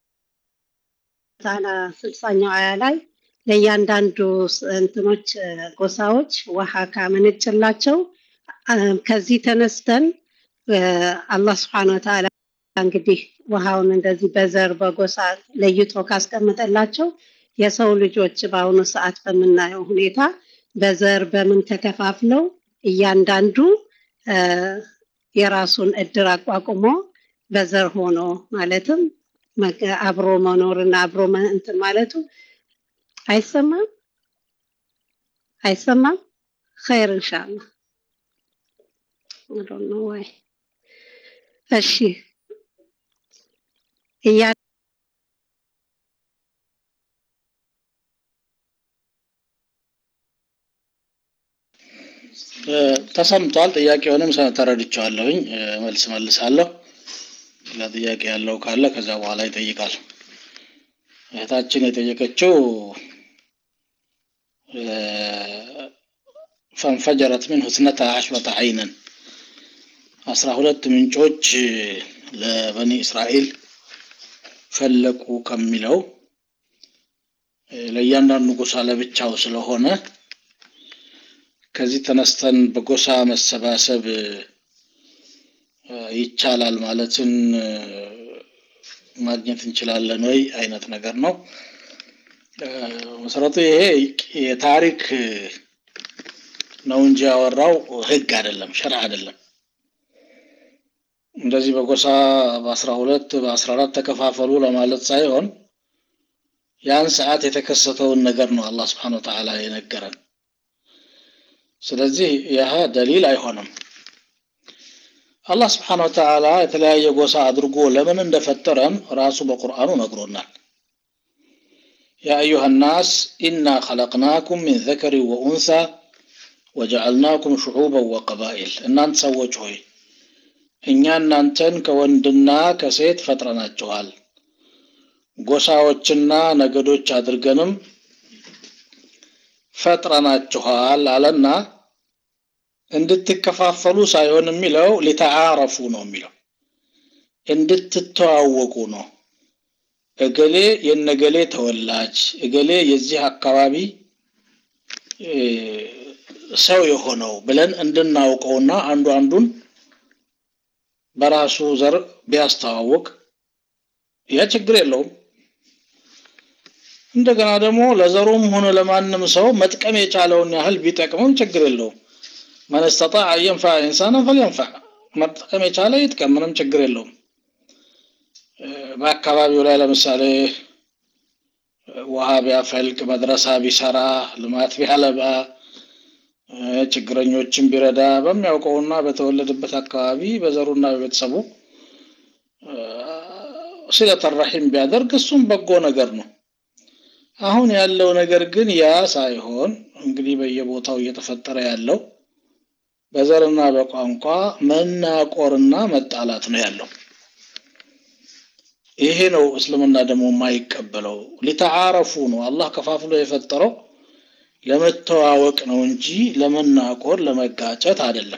ተዓላ ስልሳኛው አያ ላይ ለእያንዳንዱ ስ- እንትኖች እ፣ ጎሳዎች ውሃ ካመነጭላቸው አ፣ ከዚህ ተነስተን እ፣ አላህ ስብሐነ ወተዓላ እንግዲህ ውሃውን እንደዚህ በዘር በጎሳ ለይቶ ካስቀመጠላቸው የሰው ልጆች በአሁኑ ሰዓት በምናየው ሁኔታ በዘር በምን ተከፋፍለው እያንዳንዱ እ፣ የራሱን እድር አቋቁሞ በዘር ሆኖ ማለትም መገ- አብሮ መኖርና አብሮ መ- እንትን ማለቱ አይሰማም አይሰማም። ኸይር ኢንሻአላህ I don't know why። እሺ እያ እ፣ ተሰምቷል። ጥያቄውንም ሰ- ተረድቼዋለሁኝ። እ፣ መልስ መልሳለሁ። ሌላ ጥያቄ ያለው ካለ ከዛ በኋላ ይጠይቃል። እህታችን የጠየቀችው እ፣ ፈንፈጀረት ሚንሁ እትነታ ዐሽረተ ዐይነን አስራ ሁለት ምንጮች እ፣ ለበኒ እስራኤል ፈለቁ ከሚለው እ፣ ለእያንዳንዱ ጎሳ ለብቻው ስለሆነ ከዚህ ተነስተን በጎሳ መሰባሰብ እ፣ ይቻላል ማለትን እ፣ ማግኘት እንችላለን ወይ አይነት ነገር ነው። እ፣ መሰረቱ ይሄ የታሪክ እ፣ ነው እንጂ ያወራው ህግ አይደለም፣ ሸርዕ አይደለም። እንደዚህ በጎሳ በአስራ ሁለት በአስራ አራት ተከፋፈሉ ለማለት ሳይሆን ያን ሰዓት የተከሰተውን ነገር ነው አላህ ስብሐነ ወተዓላ የነገረን። ስለዚህ ይህ ደሊል አይሆንም። አላህ ስብሐነ ወተዓላ የተለያየ ጎሳ አድርጎ ለምን እንደፈጠረን ራሱ በቁርአኑ ነግሮናል። ያ አዩሃ ናስ ኢና ኸለቅናኩም ሚን ዘከሪ ወኡንሳ ወጀዐልናኩም ሹዑበን ወቀባኢል፣ እናንተ ሰዎች ሆይ እኛ እናንተን ከወንድና ከሴት ፈጥረናችኋል፣ ጎሳዎችና ነገዶች አድርገንም ፈጥረናችኋል አለና እንድትከፋፈሉ ሳይሆን የሚለው ሊተዓረፉ ነው የሚለው እንድትተዋወቁ ነው። እገሌ የነገሌ ተወላጅ እገሌ የዚህ አካባቢ እ፣ ሰው የሆነው ብለን እንድናውቀውና አንዱ አንዱን በራሱ ዘር ቢያስተዋውቅ ያ ችግር የለውም። እንደገና ደግሞ ለዘሩም ሆነ ለማንም ሰው መጥቀም የቻለውን ያህል ቢጠቅምም ችግር የለውም። መን ስተጣዕ አን የንፈዐ ኢንሳናን ፈልየንፈዕ፣ መጠቀም የቻለ ይጥቀም፣ ምንም ችግር የለውም። እ፣ በአካባቢው ላይ ለምሳሌ እ፣ ውሃ ቢያፈልቅ፣ መድረሳ ቢሰራ፣ ልማት ቢያለባ፣ እ፣ ችግረኞችን ቢረዳ በሚያውቀውና በተወለደበት አካባቢ በዘሩና በቤተሰቡ እ፣ ሲለተ ረሒም ቢያደርግ እሱም በጎ ነገር ነው። አሁን ያለው ነገር ግን ያ ሳይሆን እንግዲህ በየቦታው እየተፈጠረ ያለው በዘርና በቋንቋ መናቆርና መጣላት ነው ያለው። ይሄ ነው እስልምና ደግሞ የማይቀበለው። ሊተዓረፉ ነው አላህ ከፋፍሎ የፈጠረው ለመተዋወቅ ነው እንጂ ለመናቆር ለመጋጨት አይደለም።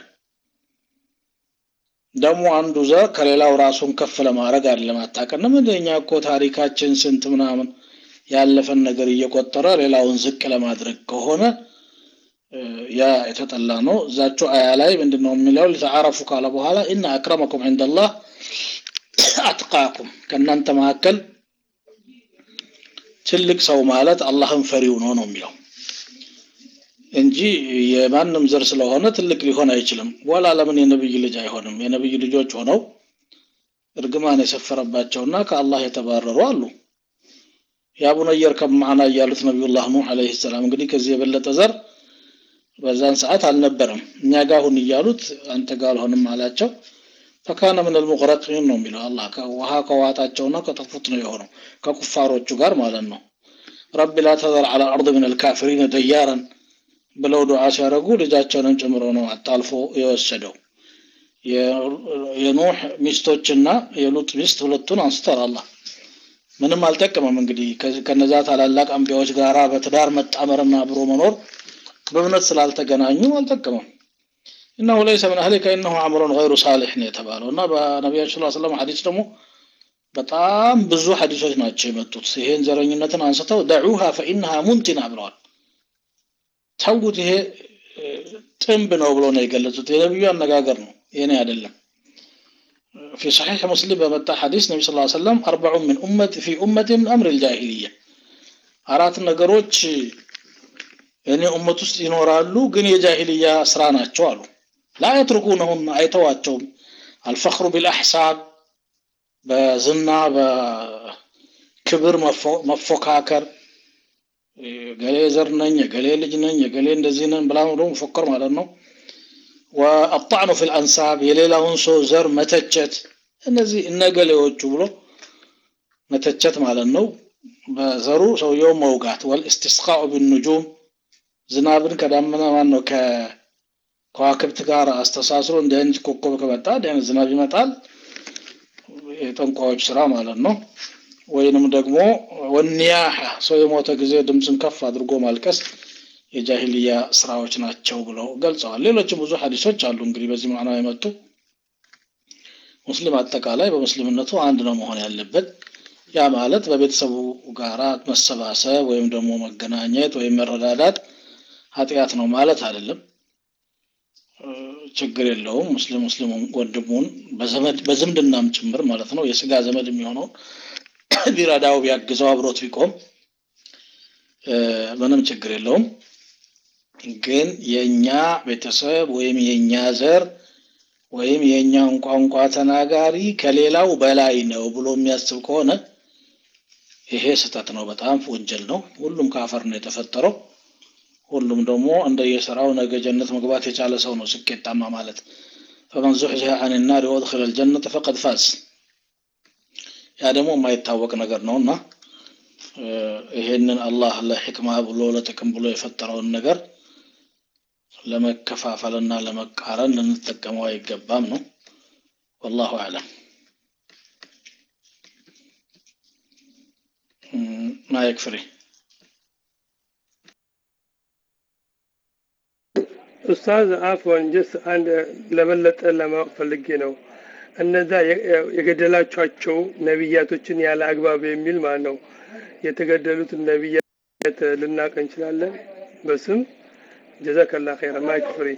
ደግሞ አንዱ ዘር ከሌላው ራሱን ከፍ ለማድረግ አይደለም። አታውቅንም እንደ እኛ እኮ ታሪካችን ስንት ምናምን ያለፈን ነገር እየቆጠረ ሌላውን ዝቅ ለማድረግ ከሆነ እ፣ ያ የተጠላ ነው። እዛቸው አያ ላይ ምንድን ነው የሚለው? ሊተዓረፉ ካለ በኋላ ኢነ አክረመኩም ዐንደላህ አትቃኩም፣ ከእናንተ መካከል ትልቅ ሰው ማለት አላህን ፈሪው ነው ነው የሚለው እንጂ የማንም ዘር ስለሆነ ትልቅ ሊሆን አይችልም። ወላ ለምን የነብይ ልጅ አይሆንም? የነብይ ልጆች ሆነው እርግማን የሰፈረባቸውና ከአላህ የተባረሩ አሉ። ያ ቡነየር ከማዕና እያሉት ነቢዩላህ ኑህ ዓለይሂ ሰላም እንግዲህ ከዚህ የበለጠ ዘር በዛን ሰዓት አልነበረም። እኛ ጋር ሁን እያሉት አንተ ጋር አልሆንም አላቸው። ፈካነ ምን አልሙግረቂን ነው የሚለው አላህ ውሃ ከዋጣቸውና ከጠፉት ነው የሆነው ከኩፋሮቹ ጋር ማለት ነው። ረቢ ላ ተዘር ዐላ አርድ ምን አልካፊሪን ደያረን ብለው ዱዓ ሲያደርጉ ልጃቸውንም ጨምሮ ነው አጣልፎ የወሰደው። የኖህ ሚስቶችና የሉጥ ሚስት ሁለቱን አንስቷል አላህ። ምንም አልጠቀመም። እንግዲህ ከነዛ ታላላቅ አንቢያዎች ጋራ በትዳር መጣመርና አብሮ መኖር በእምነት ስላልተገናኙ አልጠቀመም። ኢነሁ ለይሰ ምን አህሊከ ኢነሁ አምሩን ገይሩ ሳሊሕ ነው የተባለው እና በነቢያችን ስ ሰለም ሐዲስ ደግሞ በጣም ብዙ ሐዲሶች ናቸው የመጡት። ይሄን ዘረኝነትን አንስተው ደዑሃ ፈኢነሃ ሙንቲና ብለዋል። ተውት፣ ይሄ ጥንብ ነው ብሎ ነው የገለጹት። የነቢዩ አነጋገር ነው፣ የኔ አይደለም። في صحيح مسلم بمتى حديث النبي صلى الله عليه وسلم أربع من أمة في أمة من أمر الجاهلية አራት ነገሮች እኔ ኡመት ውስጥ ይኖራሉ ግን የጃሂልያ ስራ ናቸው አሉ ላ የትርኩነሁም አይተዋቸውም አልፈክሩ ቢልአሕሳብ በዝና በክብር መፎካከር ገሌ ዘር ነኝ የገሌ ልጅ ነኝ የገሌ እንደዚህ ነን ብላ ብሎ መፎከር ማለት ነው ወአጣዕኑ ፊል አንሳብ የሌላውን ሰው ዘር መተቸት እነዚህ እነገሌዎቹ ብሎ መተቸት ማለት ነው በዘሩ ሰውየው መውጋት ወልእስቲስቃኡ ቢኑጁም ዝናብን ከዳመና ማን ነው ከከዋክብት ጋር አስተሳስሮ እንዲህ አይነት ኮከብ ከመጣ እንዲህ አይነት ዝናብ ይመጣል የጠንቋዮች ስራ ማለት ነው ወይንም ደግሞ ወኒያሐ ሰው የሞተ ጊዜ ድምፅን ከፍ አድርጎ ማልቀስ የጃሂልያ ስራዎች ናቸው ብለው ገልጸዋል። ሌሎችም ብዙ ሀዲሶች አሉ እንግዲህ በዚህ ማዕና የመጡ ሙስሊም አጠቃላይ በሙስሊምነቱ አንድ ነው መሆን ያለበት። ያ ማለት በቤተሰቡ ጋራ መሰባሰብ ወይም ደግሞ መገናኘት ወይም መረዳዳት ኃጢአት ነው ማለት አይደለም። ችግር የለውም። ሙስሊም ሙስሊም ወንድሙን በዘመድ በዝምድናም ጭምር ማለት ነው የስጋ ዘመድ የሚሆነውን ቢረዳው ቢያግዘው አብሮት ቢቆም ምንም ችግር የለውም። ግን የኛ ቤተሰብ ወይም የኛ ዘር ወይም የኛን ቋንቋ ተናጋሪ ከሌላው በላይ ነው ብሎ የሚያስብ ከሆነ ይሄ ስህተት ነው፣ በጣም ወንጀል ነው። ሁሉም ከአፈር ነው የተፈጠረው። ሁሉም ደግሞ እንደየስራው ነገ ጀነት መግባት የቻለ ሰው ነው ስኬታማ ማለት። ፈመን ዙሕዚሀ አን ናር ወድኸለ ልጀነተ ፈቀድ ፋዝ። ያ ደግሞ የማይታወቅ ነገር ነው እና ይሄንን አላህ ለሕክማ ብሎ ለጥቅም ብሎ የፈጠረውን ነገር ለመከፋፈልና ለመቃረን ልንጠቀመው አይገባም ነው። ወላሁ አዕለም። ማይክ ፍሪ ኡስታዝ አፍዋን ጀስ አንድ ለበለጠ ለማወቅ ፈልጌ ነው። እነዛ የገደላቿቸው ነቢያቶችን ያለ አግባብ የሚል ማለት ነው የተገደሉትን ነቢያት ልናቅ እንችላለን በስም ጀዛከላ ኸይረ ማይክ ፍሪ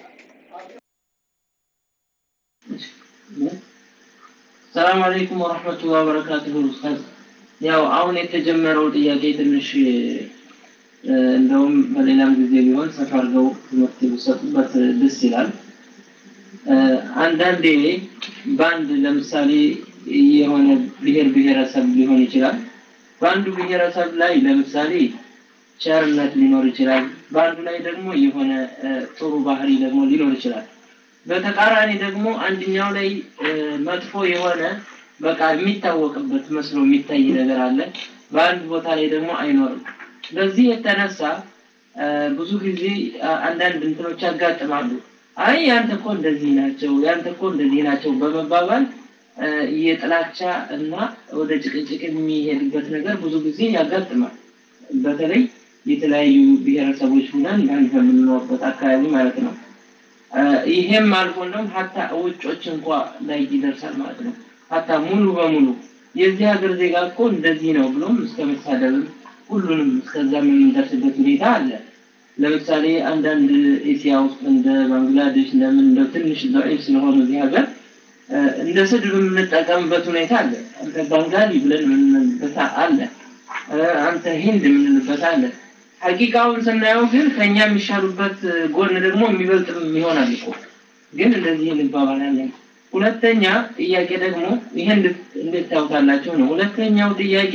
ሰላም አለይኩም ወረህመቱላህ ወበረካቱሁ ኡስታዝ ያው አሁን የተጀመረው ጥያቄ ትንሽ እንደውም በሌላም ጊዜ ቢሆን ሰፋ አድርገው ትምህርት ቢሰጡበት ደስ ይላል አንዳንዴ በአንድ ለምሳሌ የሆነ ብሔር ብሔረሰብ ሊሆን ይችላል በአንዱ ብሔረሰብ ላይ ለምሳሌ ቸርነት ሊኖር ይችላል በአንዱ ላይ ደግሞ የሆነ ጥሩ ባህሪ ደግሞ ሊኖር ይችላል በተቃራኒ ደግሞ አንድኛው ላይ መጥፎ የሆነ በቃ የሚታወቅበት መስሎ የሚታይ ነገር አለ በአንድ ቦታ ላይ ደግሞ አይኖርም በዚህ የተነሳ ብዙ ጊዜ አንዳንድ እንትኖች ያጋጥማሉ አይ ያንተ እኮ እንደዚህ ናቸው ያንተ እኮ እንደዚህ ናቸው በመባባል የጥላቻ እና ወደ ጭቅጭቅ የሚሄድበት ነገር ብዙ ጊዜ ያጋጥማል በተለይ የተለያዩ ብሔረሰቦች ሁነን በአንድ በምንኖርበት አካባቢ ማለት ነው ይሄም አልፎ እንደውም ሀታ ውጮች እንኳ ላይ ይደርሳል ማለት ነው ሀታ ሙሉ በሙሉ የዚህ ሀገር ዜጋ እኮ እንደዚህ ነው ብሎም እስከ መሳደብም ሁሉንም እስከዛ የምንደርስበት ሁኔታ አለ ለምሳሌ አንዳንድ ኤሲያ ውስጥ እንደ ባንግላዴሽ እንደምን እንደ ትንሽ ضعيف ስለሆኑ እዚህ ሀገር እንደ ስድብ የምንጠቀምበት ሁኔታ አለ አንተ ባንጋሊ ብለን የምንልበት አለ አንተ ሂንድ የምንልበት አለ ሀቂቃውን ስናየው ግን ከኛ የሚሻሉበት ጎን ደግሞ የሚበልጥም ይሆናል እኮ ግን እንደዚህ እንባባላለን ሁለተኛ ጥያቄ ደግሞ ይሄ እንዴት ታውታላችሁ ነው ሁለተኛው ጥያቄ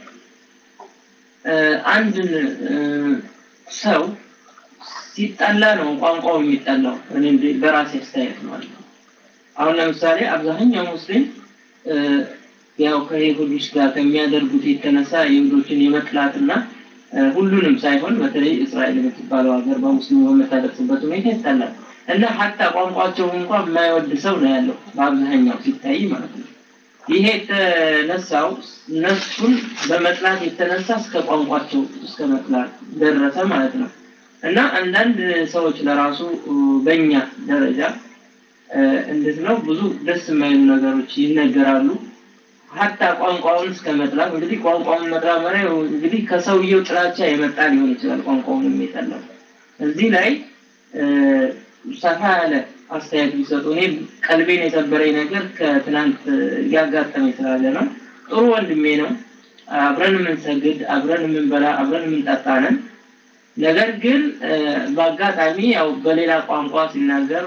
አንድን ሰው ሲጠላ ነው ቋንቋው የሚጠላው እኔ በራሴ አስተያየት ማለት ነው አሁን ለምሳሌ አብዛኛው ሙስሊም ያው ከይሁዶች ጋር ከሚያደርጉት የተነሳ ይሁዶችን የመጥላትና ሁሉንም ሳይሆን በተለይ እስራኤል የምትባለው ሀገር በሙስሊሙ በምታደርስበት ሁኔታ ይታላል እና ሀታ ቋንቋቸው እንኳን የማይወድ ሰው ነው ያለው በአብዛኛው ሲታይ ማለት ነው። ይሄ የተነሳው እነሱን በመጥላት የተነሳ እስከ ቋንቋቸው እስከ መጥላት ደረሰ ማለት ነው። እና አንዳንድ ሰዎች ለራሱ በእኛ ደረጃ እንዴት ነው ብዙ ደስ የማይሉ ነገሮች ይነገራሉ። ሀታ ቋንቋውን እስከ መጥላት እንግዲህ ቋንቋውን መጥላት ማለት እንግዲህ ከሰውየው ጥላቻ የመጣ ሊሆን ይችላል። ቋንቋውን የሚጠላው እዚህ ላይ ሰፋ ያለ አስተያየት ቢሰጡ እኔ ቀልቤን የሰበረኝ ነገር ከትናንት እያጋጠመኝ ስላለ ነው። ጥሩ ወንድሜ ነው። አብረን የምንሰግድ፣ አብረን የምንበላ፣ አብረን የምንጠጣ ነን። ነገር ግን በአጋጣሚ ያው በሌላ ቋንቋ ሲናገር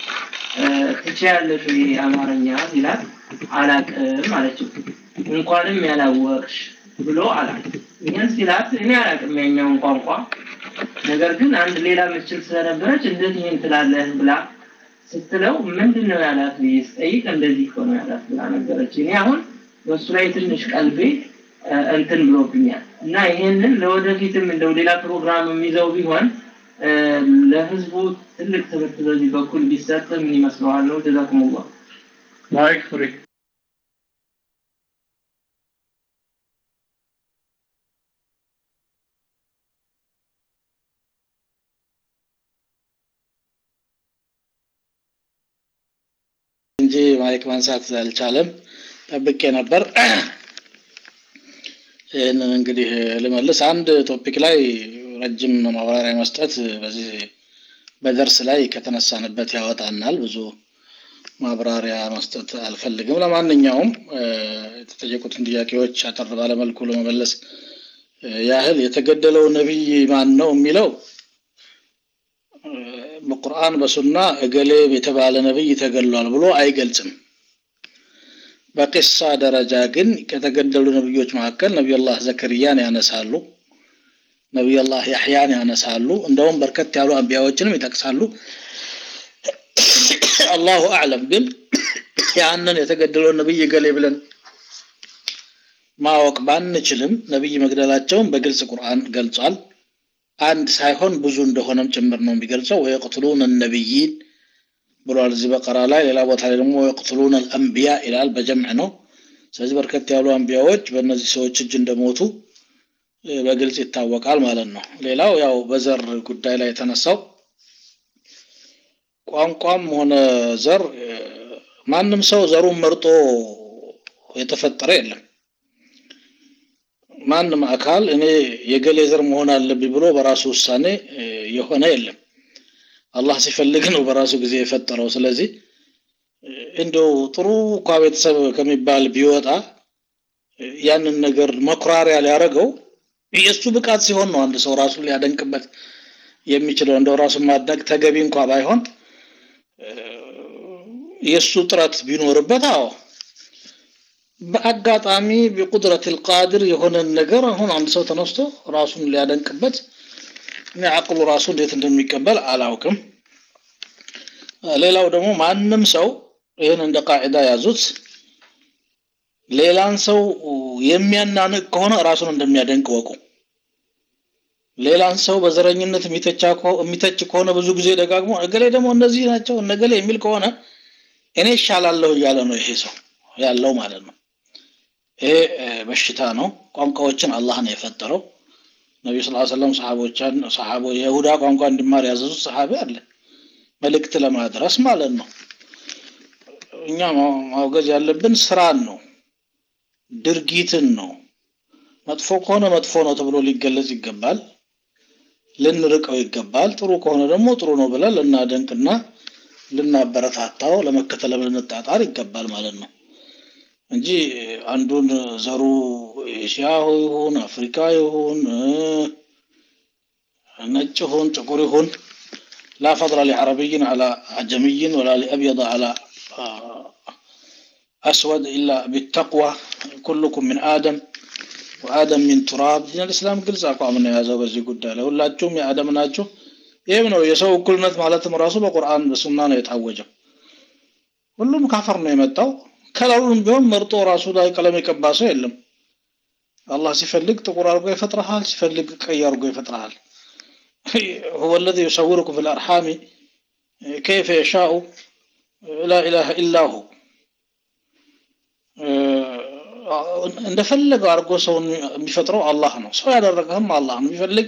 ትችያለሽ ወይ አማርኛ ሲላት አላቅም አለችው። እንኳንም ያላወቅሽ ብሎ አላት። ይህን ሲላት እኔ አላቅም ያኛውን ቋንቋ ነገር ግን አንድ ሌላ ምችል ስለነበረች እንዴት ይህን ትላለህ ብላ ስትለው ምንድን ነው ያላት ብዬ ስጠይቅ እንደዚህ እኮ ነው ያላት ብላ ነገረች። እኔ አሁን በእሱ ላይ ትንሽ ቀልቤ እንትን ብሎብኛል እና ይሄንን ለወደፊትም እንደው ሌላ ፕሮግራም የሚይዘው ቢሆን ለህዝቡ ትልቅ ትምህርት በዚህ በኩል ቢሰጥ ምን ይመስለዋል ነው? ጀዛኩሙላህ። ማይክ ፍሪ እንጂ ማይክ ማንሳት አልቻለም። ጠብቄ ነበር። ይህንን እንግዲህ ልመልስ። አንድ ቶፒክ ላይ ረጅም ማብራሪያ መስጠት በዚህ በደርስ ላይ ከተነሳንበት ያወጣናል። ብዙ ማብራሪያ መስጠት አልፈልግም። ለማንኛውም የተጠየቁትን ጥያቄዎች አጠር ባለመልኩ ለመመለስ ያህል የተገደለው ነቢይ ማን ነው የሚለው በቁርአን በሱና እገሌ የተባለ ነብይ ተገሏል ብሎ አይገልጽም። በቂሳ ደረጃ ግን ከተገደሉ ነብዮች መካከል ነቢዩላህ ዘከርያን ያነሳሉ፣ ነቢዩላህ ያሕያን ያነሳሉ። እንደውም በርከት ያሉ አንቢያዎችንም ይጠቅሳሉ። አላሁ አዕለም። ግን ያንን የተገደለውን ነብይ እገሌ ብለን ማወቅ ባንችልም ነብይ መግደላቸውን በግልጽ ቁርአን ገልጿል። አንድ ሳይሆን ብዙ እንደሆነም ጭምር ነው የሚገልጸው። ወየቅትሉን ነቢይን ብሏል እዚህ በቀራ ላይ። ሌላ ቦታ ላይ ደግሞ ወየቅትሉን አልአንቢያ ይላል፣ በጀምዕ ነው። ስለዚህ በርከት ያሉ አንቢያዎች በእነዚህ ሰዎች እጅ እንደሞቱ በግልጽ ይታወቃል ማለት ነው። ሌላው ያው በዘር ጉዳይ ላይ የተነሳው ቋንቋም ሆነ ዘር ማንም ሰው ዘሩን መርጦ የተፈጠረ የለም። ማንም አካል እኔ የገሌ ዘር መሆን አለብኝ ብሎ በራሱ ውሳኔ የሆነ የለም። አላህ ሲፈልግ ነው በራሱ ጊዜ የፈጠረው። ስለዚህ እንደው ጥሩ እንኳ ቤተሰብ ከሚባል ቢወጣ ያንን ነገር መኩራሪያ ሊያደርገው የእሱ ብቃት ሲሆን ነው አንድ ሰው ራሱን ሊያደንቅበት የሚችለው። እንደው ራሱን ማድነቅ ተገቢ እንኳ ባይሆን የእሱ ጥረት ቢኖርበት አዎ በአጋጣሚ ቢቁድረት ልቃድር የሆነን ነገር አሁን አንድ ሰው ተነስቶ ራሱን ሊያደንቅበት እኔ አቅሉ ራሱ እንዴት እንደሚቀበል አላውቅም። ሌላው ደግሞ ማንም ሰው ይህን እንደ ቃዒዳ ያዙት፣ ሌላን ሰው የሚያናንቅ ከሆነ ራሱን እንደሚያደንቅ ወቁ። ሌላን ሰው በዘረኝነት የሚተች ከሆነ ብዙ ጊዜ ደጋግሞ እገሌ ደግሞ እነዚህ ናቸው እነገሌ የሚል ከሆነ እኔ ይሻላለሁ እያለ ነው ይሄ ሰው ያለው ማለት ነው። ይሄ በሽታ ነው። ቋንቋዎችን አላህ ነው የፈጠረው። ነቢ ስ ሰለም ሰሓቦቻን ሰሓቦ የይሁዳ ቋንቋ እንዲማር ያዘዙት ሰሓቢ አለ መልእክት ለማድረስ ማለት ነው። እኛ ማውገዝ ያለብን ስራን ነው፣ ድርጊትን ነው። መጥፎ ከሆነ መጥፎ ነው ተብሎ ሊገለጽ ይገባል፣ ልንርቀው ይገባል። ጥሩ ከሆነ ደግሞ ጥሩ ነው ብለን ልናደንቅና ልናበረታታው ለመከተል ልንጣጣር ይገባል ማለት ነው እንጂ አንዱን ዘሩ ኤሽያ ይሁን አፍሪካ ይሁን ነጭ ይሁን ጥቁር ይሁን ላ ፈضل لعربي على عجمي ولا لأبيض على أسود إلا بالتقوى كلكم من آدم وآدم من تراب ዲን الإسلام ግልጽ አቋም ነው የያዘው በዚህ ጉዳይ ላይ ሁላችሁም የአደም ናችሁ ይህም ነው የሰው እኩልነት ማለትም ራሱ በቁርአን በሱና ነው የታወጀው ሁሉም ካፈር ነው የመጣው ከለሩን ቢሆን መርጦ ራሱ ላይ ቀለም የቀባ ሰው የለም አላህ ሲፈልግ ጥቁር አድርጎ ይፈጥረሃል፣ ሲፈልግ ቀይ አድርጎ ይፈጥረሃል። هو الذي يصوركم في الأرحام كيف يشاء لا إله إلا هو እንደፈለገው አድርጎ ሰውን የሚፈጥረው አላህ ነው። ሰው ያደረገህም አላህ ነው። የሚፈልግ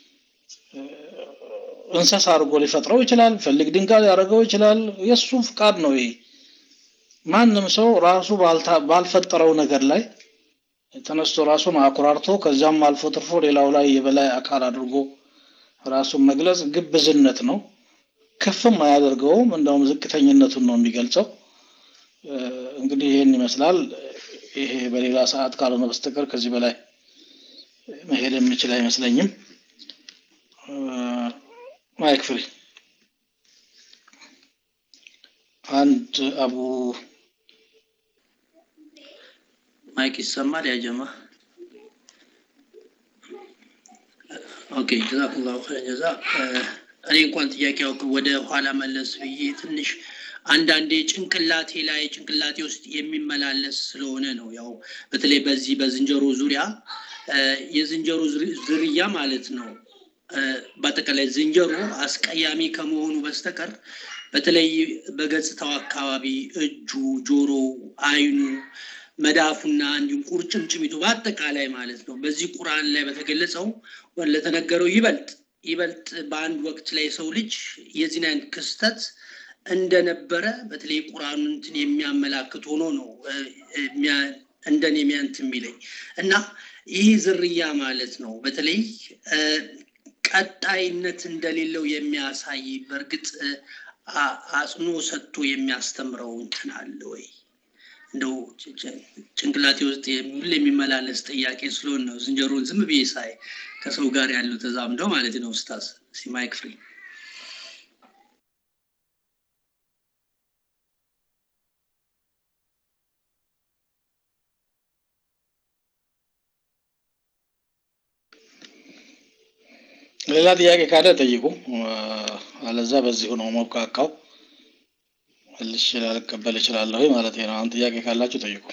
እንስሳ አድርጎ ሊፈጥረው ይችላል። ፈልግ ድንጋይ ሊያደርገው ይችላል። የእሱ ፍቃድ ነው ይሄ። ማንም ሰው ራሱ ባልፈጠረው ነገር ላይ ተነስቶ ራሱን አኩራርቶ ከዚያም አልፎ ትርፎ ሌላው ላይ የበላይ አካል አድርጎ ራሱን መግለጽ ግብዝነት ነው። ከፍም አያደርገውም፣ እንደውም ዝቅተኝነቱን ነው የሚገልጸው። እንግዲህ ይህን ይመስላል። ይሄ በሌላ ሰዓት ካልሆነ በስተቀር ከዚህ በላይ መሄድ የምችል አይመስለኝም። ማይክ ፍሪ አንድ አቡ ማይክ ይሰማል ያጀማ ኦኬ ጀዛኩላሁ ኸይረን ጀዛ እኔ እንኳን ጥያቄው ወደ ኋላ መለስ ብዬ ትንሽ አንዳንዴ ጭንቅላቴ ላይ ጭንቅላቴ ውስጥ የሚመላለስ ስለሆነ ነው። ያው በተለይ በዚህ በዝንጀሮ ዙሪያ የዝንጀሮ ዝርያ ማለት ነው። በአጠቃላይ ዝንጀሮ አስቀያሚ ከመሆኑ በስተቀር በተለይ በገጽታው አካባቢ እጁ፣ ጆሮ፣ አይኑ፣ መዳፉና እንዲሁም ቁርጭምጭሚቱ በአጠቃላይ ማለት ነው በዚህ ቁርአን ላይ በተገለጸው ለተነገረው ይበልጥ ይበልጥ በአንድ ወቅት ላይ ሰው ልጅ የዚህን አይነት ክስተት እንደነበረ በተለይ ቁርአኑን እንትን የሚያመላክት ሆኖ ነው እንደኔ የሚያንት የሚለኝ እና ይህ ዝርያ ማለት ነው በተለይ ቀጣይነት እንደሌለው የሚያሳይ በእርግጥ አጽኖ ሰጥቶ የሚያስተምረው እንትን አለ ወይ? እንደው ጭንቅላቴ ውስጥ ሁሌ የሚመላለስ ጥያቄ ስለሆነ ነው። ዝንጀሮን ዝም ብዬ ሳይ ከሰው ጋር ያለው ተዛምደው ማለት ነው። ኡስታዝ ሲማይክ ፍሪ ሌላ ጥያቄ ካለ ጠይቁ። አለዛ በዚሁ ነው መብቃቃው። መልሼ ላልቀበል እችላለሁ ማለት ነው። አሁን ጥያቄ ካላችሁ ጠይቁ።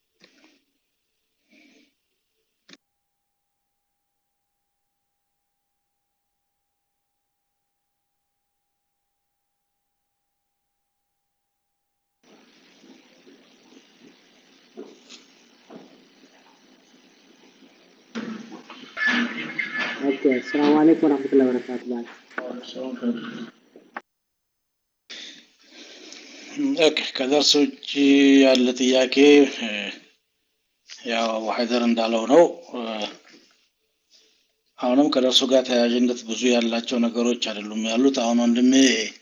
ኦኬ ሰላም አለይኩም ወራህመቱላሂ ወበረካቱ ባል ኦኬ ከደርስ ውጭ ያለ ጥያቄ ያው አቡ ሀይደር እንዳለው ነው። አሁንም ከደርሱ ጋር ተያያዥነት ብዙ ያላቸው ነገሮች አይደሉም ያሉት። አሁን ወንድሜ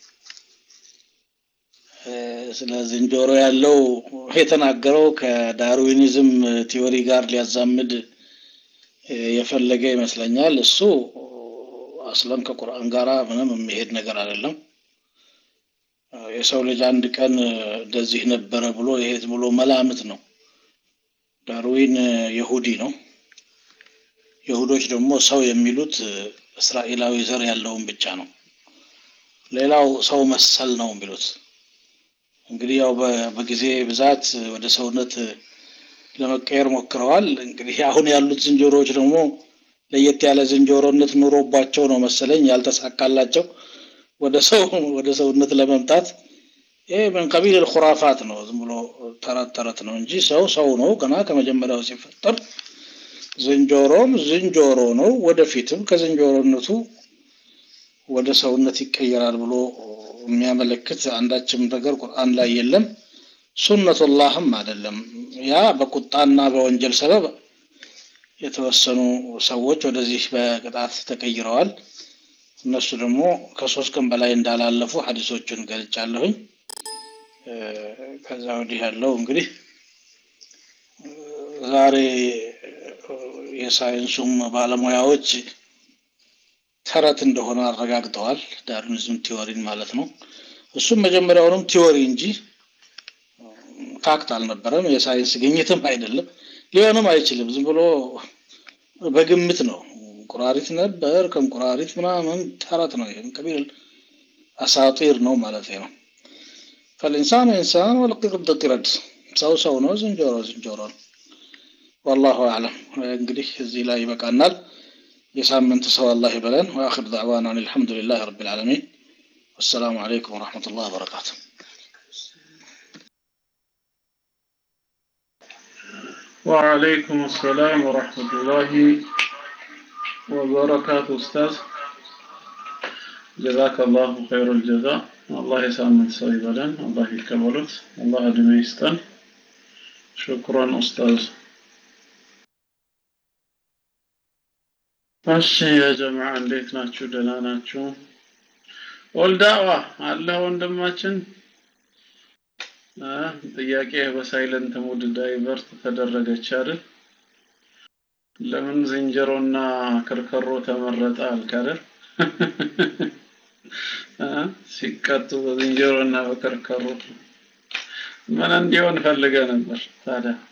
ስለ ዝንጀሮ ያለው የተናገረው ከዳርዊኒዝም ቲዎሪ ጋር ሊያዛምድ የፈለገ ይመስለኛል። እሱ አስለም ከቁርአን ጋራ ምንም የሚሄድ ነገር አይደለም። የሰው ልጅ አንድ ቀን እንደዚህ ነበረ ብሎ ይሄ ብሎ መላምት ነው። ዳርዊን የሁዲ ነው። የሁዶች ደግሞ ሰው የሚሉት እስራኤላዊ ዘር ያለውን ብቻ ነው። ሌላው ሰው መሰል ነው የሚሉት። እንግዲህ ያው በጊዜ ብዛት ወደ ሰውነት ለመቀየር ሞክረዋል። እንግዲህ አሁን ያሉት ዝንጀሮዎች ደግሞ ለየት ያለ ዝንጀሮነት ኑሮባቸው ነው መሰለኝ ያልተሳካላቸው ወደ ሰው ወደ ሰውነት ለመምጣት ይሄ ምን ቀቢል ልኹራፋት ነው። ዝም ብሎ ተረት ተረት ነው እንጂ ሰው ሰው ነው ገና ከመጀመሪያው ሲፈጠር። ዝንጀሮም ዝንጀሮ ነው። ወደፊትም ከዝንጀሮነቱ ወደ ሰውነት ይቀየራል ብሎ የሚያመለክት አንዳችም ነገር ቁርአን ላይ የለም። ሱነቱላህም አይደለም። ያ በቁጣና በወንጀል ሰበብ የተወሰኑ ሰዎች ወደዚህ በቅጣት ተቀይረዋል። እነሱ ደግሞ ከሶስት ቀን በላይ እንዳላለፉ ሀዲሶቹን ገልጫለሁኝ። ከዛ ወዲህ ያለው እንግዲህ ዛሬ የሳይንሱም ባለሙያዎች ተረት እንደሆነ አረጋግጠዋል። ዳርዊኒዝም ቲዎሪን ማለት ነው። እሱም መጀመሪያውንም ቲዎሪ እንጂ ፋክት አልነበረም። የሳይንስ ግኝትም አይደለም፣ ሊሆንም አይችልም። ዝም ብሎ በግምት ነው። እንቁራሪት ነበር ከእንቁራሪት ምናምን ተረት ነው። ይህም ቀቢል አሳጢር ነው ማለት ነው። ፈልኢንሳን ኢንሳን ወልቂርድ ቂረድ፣ ሰው ሰው ነው፣ ዝንጀሮ ዝንጀሮ ነው። ወላሁ አዕለም እንግዲህ እዚህ ላይ ይበቃናል የሳምንት ሰው አላህ ይበለን ወአኽር ዳዕዋና አልሐምዱሊላህ ረቢል ዓለሚን ወሰላሙ አለይኩም ወረሕመቱላህ ወበረካቱ وعليكم السلام ورحمة الله وبركاته أستاذ جزاك الله خير الجزاء الله يسامن سويبلا الله يكبرت الله دميستن شكرا أستاذ እሺ የጀማዓ እንዴት ናችሁ? ደህና ናችሁ? ወልዳዋ አለ ወንድማችን ጥያቄ በሳይለንት ሙድ ዳይቨርት ተደረገች አይደል? ለምን ዝንጀሮና ከርከሮ ተመረጠ አልክ አይደል? ሲቀጡ በዝንጀሮና በከርከሮ ምን እንዲሆን ፈልገ ነበር ታዲያ?